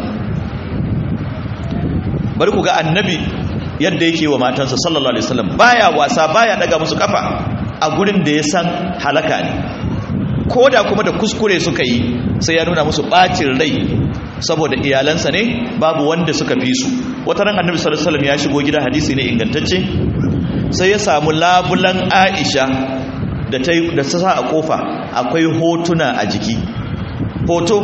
bari ku ga annabi yadda yake wa matansa sallallahu alaihi wasallam baya wasa baya daga musu kafa a gurin da ya san halaka ne koda kuma da kuskure suka yi sai ya nuna musu bacin rai saboda iyalansa ne babu wanda suka fi su wata ran annabi sallallahu alaihi wasallam ya shigo gida hadisi ne ingantacce sai ya samu labulan aisha da ta da sa a kofa akwai hotuna a jiki hoto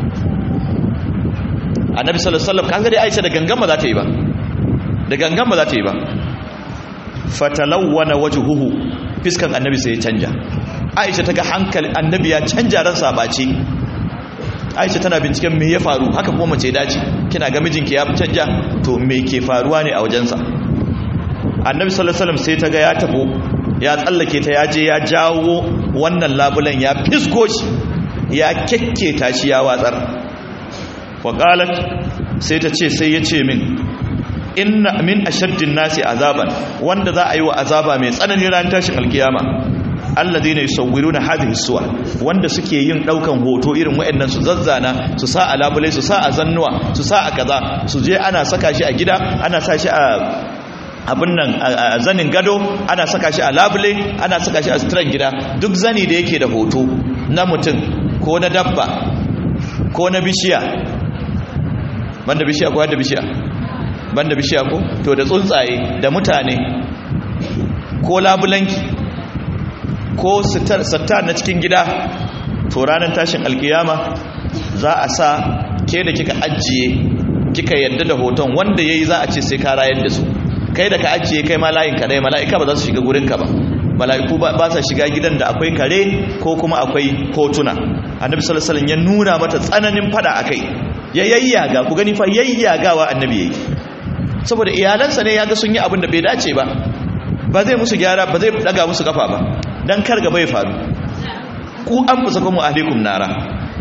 annabi sallallahu alaihi wasallam kaga dai aisha da gangan ba za ta yi ba da gangan ba za ta yi ba fatalawwana wajhuhu fiskan annabi sai ya canja aisha ta ga hankali annabi ya canja ran sabace aisha tana binciken me ya faru haka kuma mace dace kina ga mijinki ya canja to me ke faruwa ne a wajensa annabi sallallahu alaihi wasallam sai ta ga ya tabo ya tsallake ta ya je ya jawo wannan labulan ya fisgo shi ya kekketa shi ya watsar wa qalat sai ta ce sai ya ce min inna min ashaddin nasi azaban wanda za a yi wa azaba mai tsanani ran tashin alkiyama alladhina yusawwiruna hadhihi suwar wanda suke yin daukan hoto irin wayannan su zazzana su sa a labule su sa a zannuwa su sa a kaza su je ana saka shi a gida ana sa shi a abin nan a zanin gado ana saka shi a labule ana saka shi a suturan gida duk zani da yake da hoto na mutum ko na dabba ko na bishiya banda bishiya ko da bishiya banda bishiya ko to da tsuntsaye da mutane ko labulanki ko sattar na cikin gida to ranar tashin alkiyama za a sa ke da kika ajiye kika yadda da hoton wanda yayi za a ce sai ka rayar da su kai da ka ajiye kai ma layin kadai mala'ika ba za su shiga gurin ka ba mala'iku ba sa shiga gidan da akwai kare ko kuma akwai hotuna annabi sallallahu alaihi wasallam ya nuna mata tsananin fada akai ya yayyaga ku gani fa yayyagawa annabi yayi saboda iyalansa ne yaga sun yi abin da bai dace ba ba zai musu gyara ba zai daga musu kafa ba dan kar gaba ya faru ku an fusa kuma alaikum nara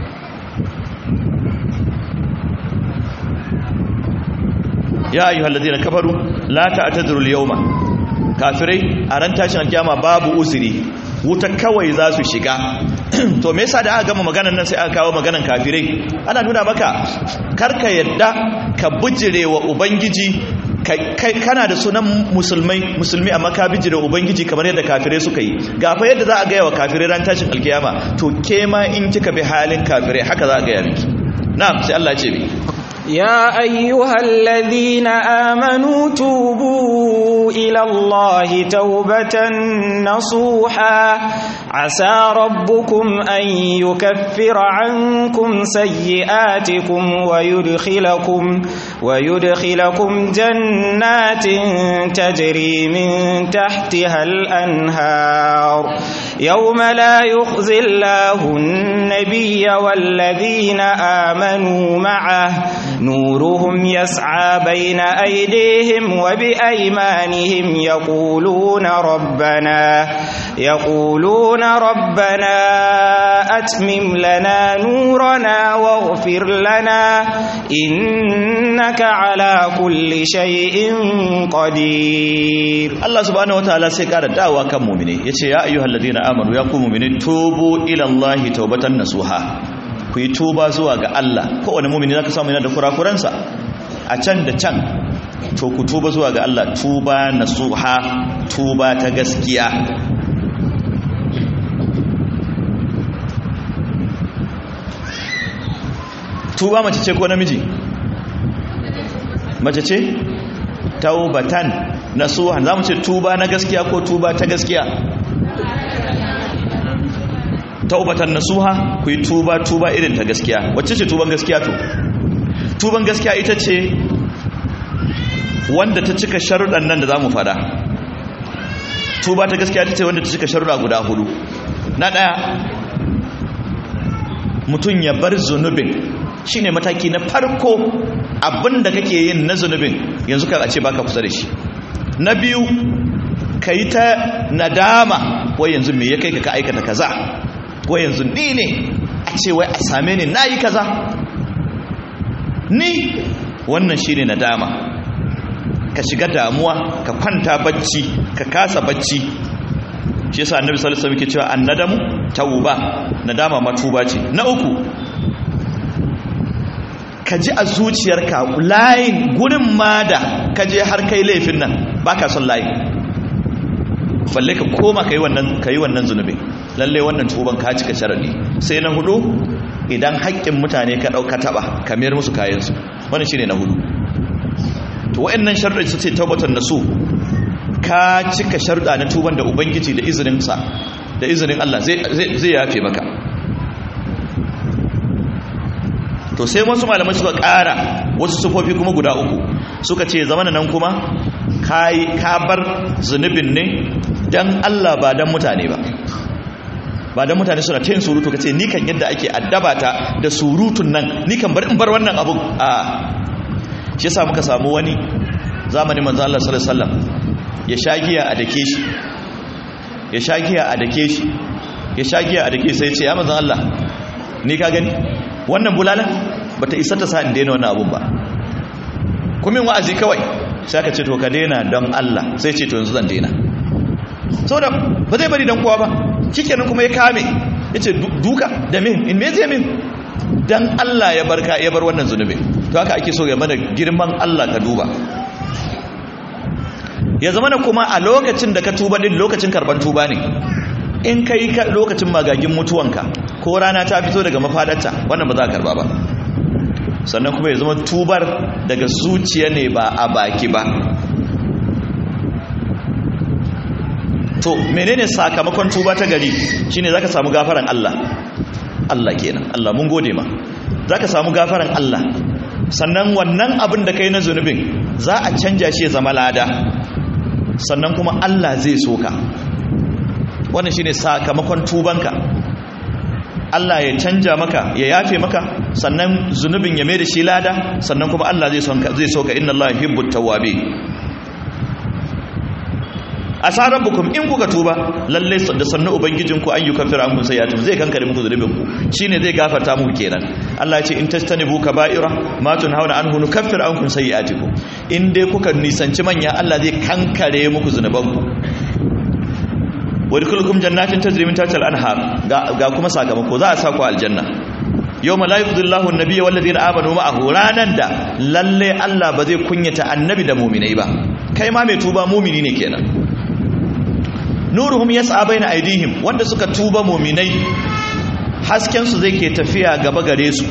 ya ayyuhal ladina kafaru la ta'tadiru al-yawma kafirai a ran tashin alkiyama babu uzuri wuta kawai za su shiga to me yasa da aka gama maganar nan sai aka kawo maganar kafirai ana nuna maka karka yadda ka bujire wa ubangiji kana da sunan musulmai musulmi amma ka bijire ubangiji kamar yadda kafirai suka yi gafa yadda za a gaya wa kafirai ran tashin alkiyama to ke ma in kika bi halin kafirai haka za a gaya miki na'am sai Allah ya ce mi يا أيها الذين آمنوا توبوا إلى الله توبة نصوحا عسى ربكم أن يكفر عنكم سيئاتكم ويدخلكم ويدخلكم جنات تجري من تحتها الأنهار يوم لا يخزي الله النبي والذين آمنوا معه نورهم يسعى بين أيديهم وبأيمانهم يقولون ربنا يقولون ربنا أتمم لنا نورنا واغفر لنا إنك على كل شيء قدير Allah subhanahu wataala sai kara dawa kan mu'mini yace ya ayyuhal ladina amanu ya ku mu'mini tubu ila Allah tawbatan nasuha ku yi tuba zuwa ga Allah kowane mumini zaka samu yana da kurakuransa a can da can to ku tuba zuwa ga Allah tuba nasuha tuba ta gaskiya tuba mace ce ko namiji mace ce taubatan nasuha zamu ce tuba na gaskiya ko tuba ta gaskiya taubatan nasuha ku yi tuba tuba irin ta gaskiya wacce ce tuban gaskiya to tuban gaskiya ita ce wanda ta cika sharuɗan nan da za mu fada tuba ta gaskiya ita ce wanda ta cika sharuɗa guda hudu na ɗaya mutum ya bar zunubin shine mataki na farko abinda kake yin na zunubin yanzu ka a ce baka kusa da shi na biyu ka yi ta nadama wai yanzu me ya kai ka aikata kaza wai yanzu ni ne a ce wai a same ni na yi kaza ni wannan shi ne nadama ka shiga damuwa ka kwanta bacci ka kasa bacci shi yasa annabi sallallahu alaihi wasallam ke cewa annadamu tauba nadama ma tuba ce na uku ka ji a zuciyarka layin gurin ma da ka je har kai laifin nan baka son layin balle ka koma ka yi wannan ka yi wannan zunubi lalle wannan tuban ka cika sharadi sai na hudu idan haƙƙin mutane ka ɗauka taɓa ka mayar musu kayansu wannan shine na hudu to wa'annan sharuɗa su ce tabbatar da su ka cika sharuɗa na tuban da ubangiji da izinin sa da izinin Allah zai zai yafe maka to sai wasu malamai suka ƙara wasu sufofi kuma guda uku suka ce zamana nan kuma ka bar zunubin ne don Allah ba don mutane ba ba don mutane suna ta yin surutu ka ce ni kan yadda ake addaba ta da surutun nan ni kan bar in bar wannan abun a shi yasa muka samu wani zamanin manzo Allah sallallahu alaihi wasallam ya shagiya a dake shi ya shagiya a dake shi ya shagiya a dake sai ya ce ya manzo Allah ni ka gani wannan bulala bata isa ta sa in daina wannan abun ba kuma wa'azi kawai sai aka ce to ka daina don Allah sai ce to yanzu zan daina saboda ba zai bari dan kowa ba shikenan kuma ya kame yace duka da min in me zai min dan Allah ya barka ya bar wannan zunubi to haka ake so ya mana girman Allah ka duba ya zama na kuma a lokacin da ka tuba din lokacin karban tuba ne in kai lokacin magagin mutuwanka ko rana ta fito daga mafadarta wannan ba za a karba ba sannan kuma ya zama tubar daga zuciya ne ba a baki ba to menene sakamakon tuba ta gari shine zaka samu gafaran Allah Allah kenan Allah mun gode ma zaka samu gafaran Allah sannan wannan abin da kai na zunubin za a canja shi ya zama lada sannan kuma Allah zai soka wannan shine sakamakon tubanka Allah ya canja maka ya yafe maka sannan zunubin ya mai da shi lada sannan kuma Allah zai son zai soka inna Allah yuhibbut tawwabin asarar bukum in kuka tuba lalle da sannu ubangijin ku an yi kafira an kun sayyatum zai kankare muku zunubin ku shine zai gafarta muku kenan Allah ya ce in tastanibu kaba'ira ma tunhauna anhu nukaffir ankum sayyi'atikum in dai kuka nisanci manya Allah zai kankare muku zunuban ku wa dukulukum jannatin tajri min tahtiha al-anhar ga kuma sakamako za a sa ku aljanna yawma la yudhillahu an-nabiyya wal ladina amanu ma'ahu ranan da lalle Allah ba zai kunyata annabi da mu'minai ba kai ma mai tuba mu'mini ne kenan nuruhum yas'a baina aydihim wanda suka tuba mu'minai hasken su zai ke tafiya gaba gare su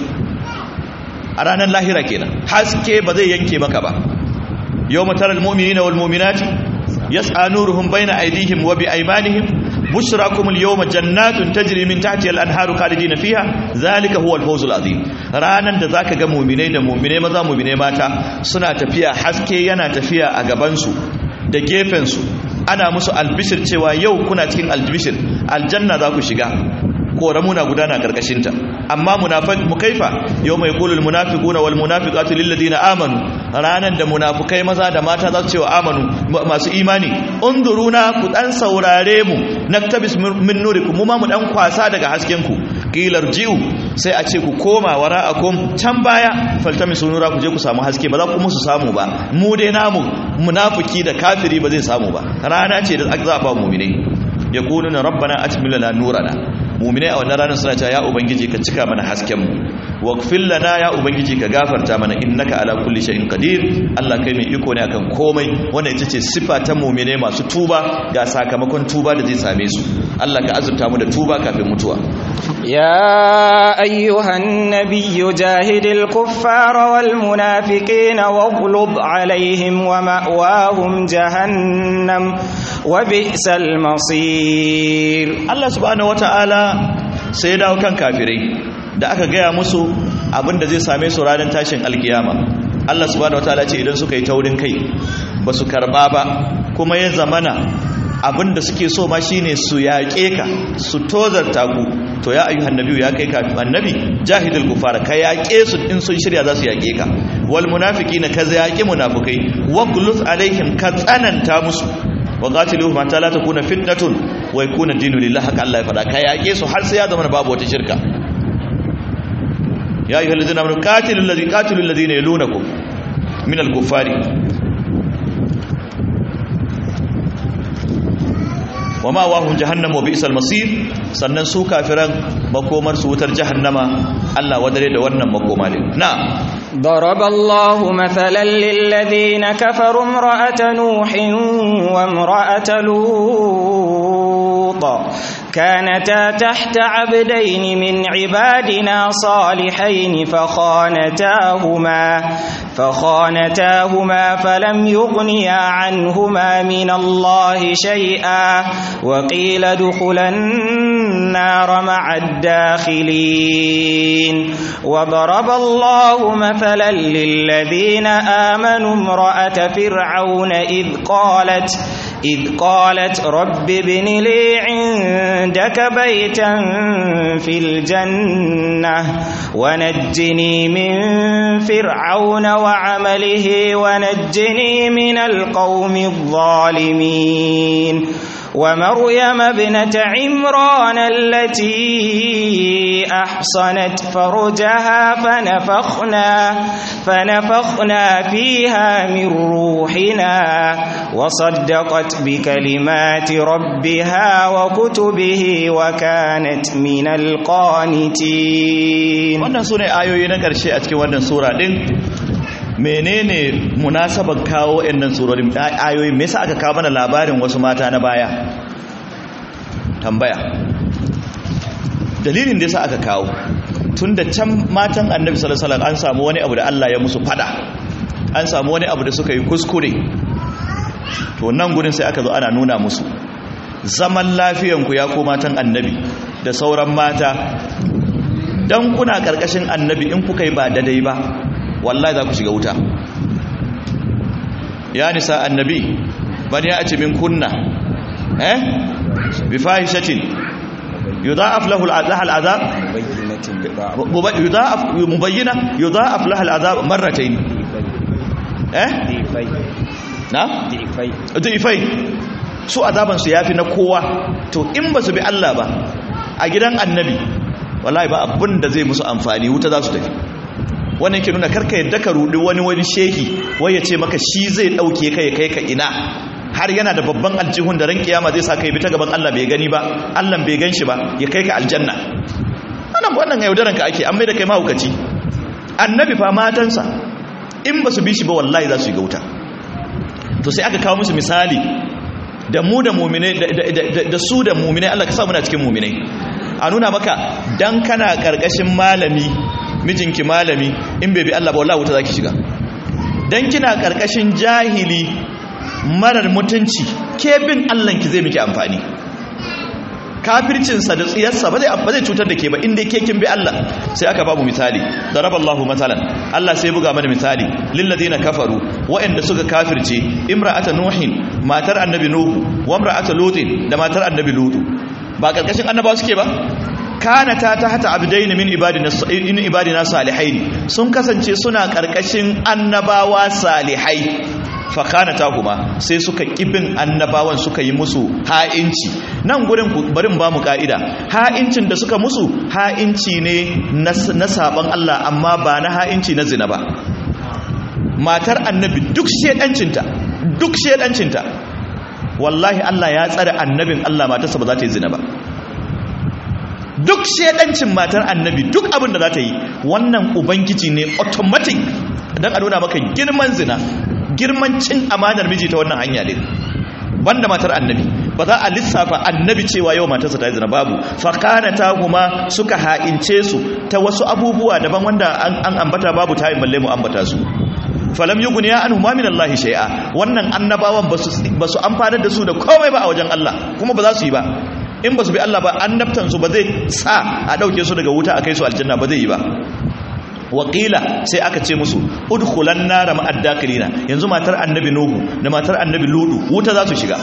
a ranar lahira kenan haske ba zai yanke maka ba yawma taral mu'minina wal mu'minati yas'a nuruhum baina aydihim wa bi aymanihim بشراكم اليوم جنات تجري من تحتها الانهار خالدين فيها ذلك هو الفوز العظيم ranan da zaka ga mu'minai da mu'minai maza mu'minai mata suna tafiya haske yana tafiya a gaban su da gefen su ana musu albishir cewa yau kuna cikin albishir aljanna za ku shiga koramuna gudana karkashin ta amma munafiq mukaifa yau mai qulul munafiquna wal munafiqatu lil ladina amanu ranan da munafukai maza da mata za su ce wa amanu masu imani unduruna ku dan saurare mu naktabis min nurikum mu ma mu dan kwasa daga hasken ku qilar ji'u sai a ce ku koma wara'akum can baya faltamisu nura ku je ku samu haske ba za ku musu samu ba mu dai namu munafiki da kafiri ba zai samu ba rana ce da za a ba mu'minai yaquluna rabbana atmil lana nurana mu'minai a wannan ranar suna cewa ya ubangiji ka cika mana hasken mu waghfir lana ya ubangiji ka gafarta mana innaka ala kulli shay'in qadir Allah kai mai iko ne akan komai wannan ita ce sifa ta mu'mine masu tuba ga sakamakon tuba da zai same su Allah ka azurta mu da tuba kafin mutuwa يا أيها النبي جاهد الكفار والمنافقين واغلظ عليهم ومأواهم جهنم وبئس المصير Allah subhanahu wataala sai ya dawo kan kafirai da aka gaya musu abin da zai same su ranar tashin alkiyama Allah subhanahu wataala ce idan suka yi taurin kai ba su karba ba kuma ya zamana abin da suke so ma shine su yaƙe ka su tozarta ku to ya ayyuhan nabiyyu ya kai kafin annabi jahidul kufara ka yaƙe su in sun shirya za su yaƙe ka wal munafiqina ka yaƙi munafikai wa qulus alaihim ka tsananta musu wa qatiluhum hatta la takuna fitnatun wa yakuna dinu lillahi haka Allah ya faɗa ka yaƙe su har sai ya zama babu wata shirka ya ayyuhal ladina amanu qatilul ladina qatilul ladina yalunakum min al-kuffari wa ma wahum jahannam wa bi'sal masir sannan su kafiran makomar su wutar jahannama Allah wadare da wannan makoma ne na ضرب الله مثلا للذين كفروا امرأة نوح وامرأة لوط كانتا تحت عبدين من عبادنا صالحين فخانتاهما فخانتاهما فلم يغنيا عنهما من الله شيئا وقيل ادخلا النار مع الداخلين وضرب الله مثلا للذين آمنوا امرأة فرعون إذ قالت إذ قالت رب ابن لي عندك بيتا في الجنة ونجني من فرعون وعمله ونجني من القوم الظالمين ومريم ابنة عمران التي أحصنت فرجها فنفخنا فنفخنا فيها من روحنا وصدقت بكلمات ربها وكتبه وكانت من القانتين wannan sune ayoyi na ƙarshe a cikin wannan sura din menene munasabar kawo ɗannan surorin ayoyi me yasa aka kawo mana labarin wasu mata na baya tambaya dalilin da yasa aka kawo tunda can matan annabi sallallahu alaihi wasallam an samu wani abu da Allah ya musu fada an samu wani abu da suka yi kuskure to nan gurin sai aka zo ana nuna musu zaman lafiyanku ya ko matan annabi da sauran mata dan kuna karkashin annabi in kuka yi ba daidai ba wallahi za ku shiga wuta ya nisa annabi bani ya ce min kunna eh bi fahishatin yudha'af lahu al'adha al'adab yudha'af mubayyina yudha'af laha al'azab marratayn eh na Difai. du'ifai su azaban su yafi na kowa to in ba su bi Allah ba a gidan annabi wallahi ba abin da zai musu amfani wuta za su tafi wannan ke nuna karka yadda ka rudi wani wani shehi wai ya ce maka shi zai dauke ka ya kai ka ina har yana da babban aljihun da ran kiyama zai sa kai bi ta gaban Allah bai gani ba Allah bai gan shi ba ya kai ka aljanna wannan wannan yaudaran ka ake an mai da kai mahaukaci annabi fa matansa in ba su bi shi ba wallahi za su yi ga wuta to sai aka kawo musu misali da mu da muminai da su da muminai Allah ka sa muna cikin muminai a nuna maka dan kana karkashin malami mijinki malami in bai bi Allah ba wallahi wuta zaki shiga dan kina karkashin jahili marar mutunci ke bin Allah ki zai miki amfani kafircinsa da tsiyarsa ba zai ba zai cutar da ke ba inda ke kin bi Allah sai aka babu misali daraballahu masalan Allah sai buga mana misali lil ladina kafaru wa'anda suka kafirce imra'ata nuhin matar annabi nuhu wa imra'ata lutin da matar annabi lutu ba karkashin annabawa suke ba kana ta tahta abdaini min ibadina in ibadina salihaini sun kasance suna karkashin annabawa salihai fakana kuma sai suka kibin annabawan suka yi musu ha'inci nan gurin barin ba mu ka'ida ha'incin da suka musu ha'inci ne na saban Allah amma ba na ha'inci na zina ba matar annabi duk shedancinta duk shedancinta wallahi Allah ya tsare annabin Allah matarsa ba za ta yi zina ba duk shedancin matar annabi duk abin da za ta yi wannan ubangiji ne automatic don a nuna maka girman zina girman cin amanar miji ta wannan hanya ne banda matar annabi ba za a lissafa annabi cewa yau matarsa ta yi zina babu fakana ta kuma suka ha'ince su ta wasu abubuwa daban wanda an ambata babu ta yi balle mu ambata su falam yi guniya an huma min Allah shai'a wannan annabawan ba su amfanar da su da komai ba a wajen Allah kuma ba za su yi ba in ba su bi Allah ba annabtansu ba zai sa a ɗauke su daga wuta a kai su aljanna ba zai yi ba waƙila sai aka ce musu udkhulan nara ma'ad dakilina yanzu matar annabi nuhu da matar annabi ludu wuta za su shiga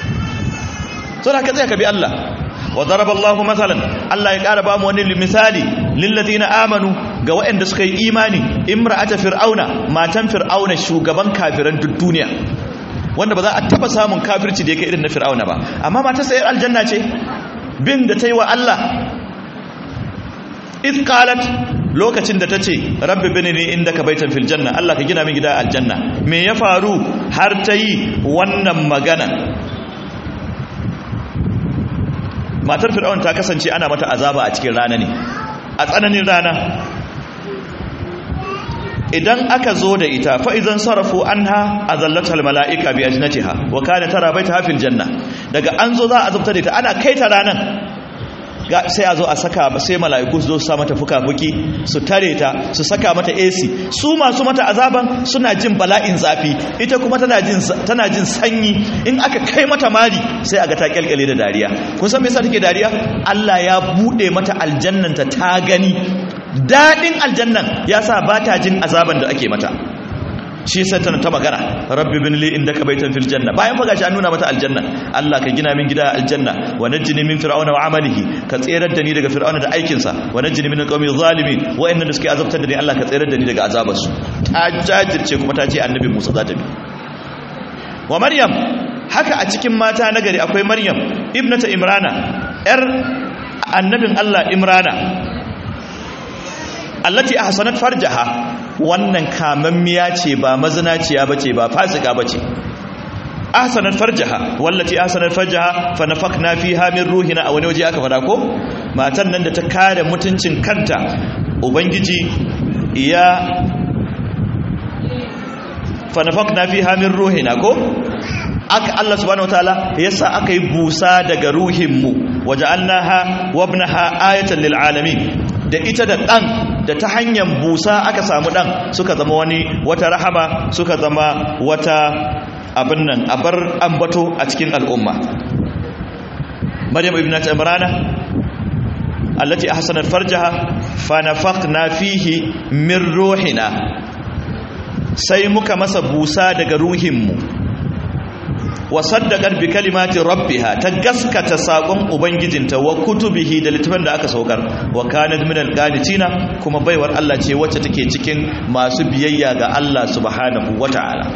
so da ka tsaya ka bi Allah wa daraba Allahu masalan Allah ya ƙara ba mu wani misali lil ladina amanu ga waɗanda suka yi imani imra'ata fir'auna matan fir'auna shugaban kafiran duk duniya wanda ba za a taba samun kafirci da yake irin na fir'auna ba amma matar sayar aljanna ce bin da ta yi wa Allah iz qalat lokacin da ta ce rabbi binini indaka baitan fil janna Allah ka gina min gida aljanna me ya faru har ta yi wannan magana matar fir'aun ta kasance ana mata azaba a cikin rana ne a tsananin rana idan aka zo da ita fa idan sarafu anha azallatal malaika bi ajnatiha wa kana tara baitaha fil janna daga an zo za a zubta da ita ana kai ta ranan sai a zo a saka sai mala'iku su zo su sa mata fuka-fuki su tare ta su saka mata AC su masu mata azaban suna jin bala'in zafi ita kuma tana jin tana jin sanyi in aka kai mata mari sai aga ta kyalkyale da dariya kun san me yasa take dariya Allah ya bude mata aljannanta ta gani dadin aljannan yasa ba ta jin azaban da ake mata shi sai tana ta magana rabbi bin li indaka baitan fil janna bayan fa gashi an nuna mata aljanna Allah ka gina min gida aljanna wa najjini min fir'auna wa amalihi ka tserar da ni daga fir'auna da aikin sa wa najjini min alqawmi zalimin wa inna da suke azabtar da ni Allah ka tserar da ni daga azabar su ta jajirce kuma ta ce annabi Musa za ta bi wa maryam haka a cikin mata nagari akwai maryam ibnata imrana yar annabin Allah imrana allati ahsanat farjaha wannan kamammiya ce ba mazinaciya bace ba fasika bace ahsanat farjaha wallati ahsanat farjaha fa nafakna fiha min ruhina a wani waje aka fada ko matan nan da ta kare mutuncin kanta ubangiji ya fa nafakna fiha min ruhina ko aka Allah subhanahu wataala yasa aka yi busa daga ruhinmu waja'alnaha wabnaha ayatan lil alamin da ita da dan da ta hanyar busa aka samu dan suka zama wani wata rahama suka zama wata abin nan abar ambato a cikin al'umma maryam ibnat imrana allati ahsanat farjaha fa nafakhna fihi min ruhina sai muka masa busa daga ruhinmu wa saddaqat bi kalimati rabbiha ta gaskata sakon ubangijinta wa kutubihi da littafin da aka saukar wa kanat min alqanitina kuma baiwar Allah ce wacce take cikin masu biyayya ga Allah subhanahu wataala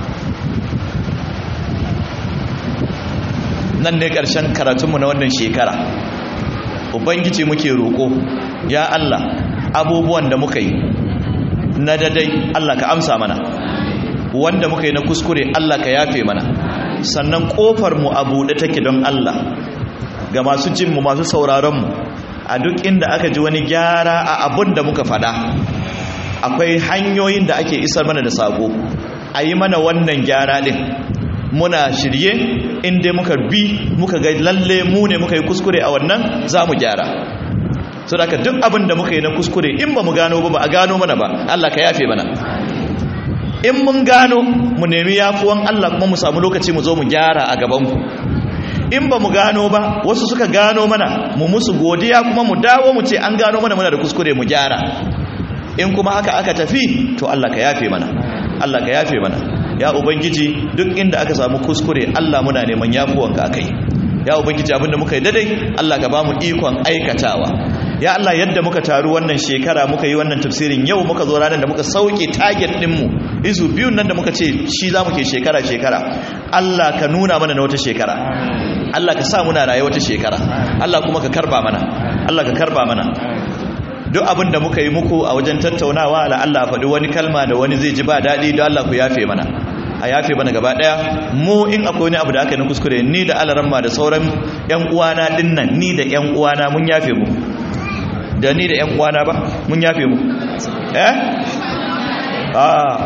nan ne karshen karatunmu na wannan shekara ubangiji muke roko ya Allah abubuwan da muka yi na dadai Allah ka amsa mana wanda muka yi na kuskure Allah ka yafe mana sannan kofar mu a buɗe take don Allah ga masu jin mu masu sauraron mu a duk inda aka ji wani gyara a abun da muka faɗa akwai hanyoyin da ake isar mana da sako a yi mana wannan gyara ɗin muna shirye inda muka bi muka ga lalle mu ne muka yi kuskure a wannan za mu gyara so da duk abin da muka yi na kuskure in ba mu gano ba ba a gano mana ba Allah ka yafe mana in mun gano mu nemi yafuwan Allah kuma mu samu lokaci mu zo mu gyara a gabanku in ba mu gano ba wasu suka gano mana mu musu godiya kuma mu dawo mu ce an gano mana muna da kuskure mu gyara in kuma haka aka tafi to Allah ka yafe mana Allah ka yafe mana ya ubangiji duk inda aka samu kuskure Allah muna neman yafuwanka akai ya ubangiji abinda muka yi dadai Allah ka bamu ikon aikatawa ya Allah yadda muka taru wannan shekara muka yi wannan tafsirin yau muka zo ranar da muka sauke target dinmu izu biyun nan da muka ce shi za mu ke shekara shekara Allah ka nuna mana na wata shekara Allah ka sa muna raye wata shekara Allah kuma ka karba mana Allah ka karba mana duk abin da muka yi muku a wajen tattaunawa la Allah faɗi wani kalma da wani zai ji ba daɗi don Allah ku yafe mana a yafe mana gaba ɗaya mu in akwai wani abu da aka yi na kuskure ni da alaramma da sauran yan uwana dinnan ni da yan uwana mun yafe mu da ni da yan uwana ba mun yafe mu eh ah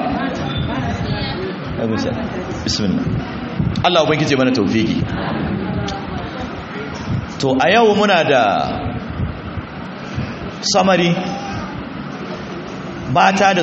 bismillah Allah ubangije mana tawfiki to a yau muna da samari mata da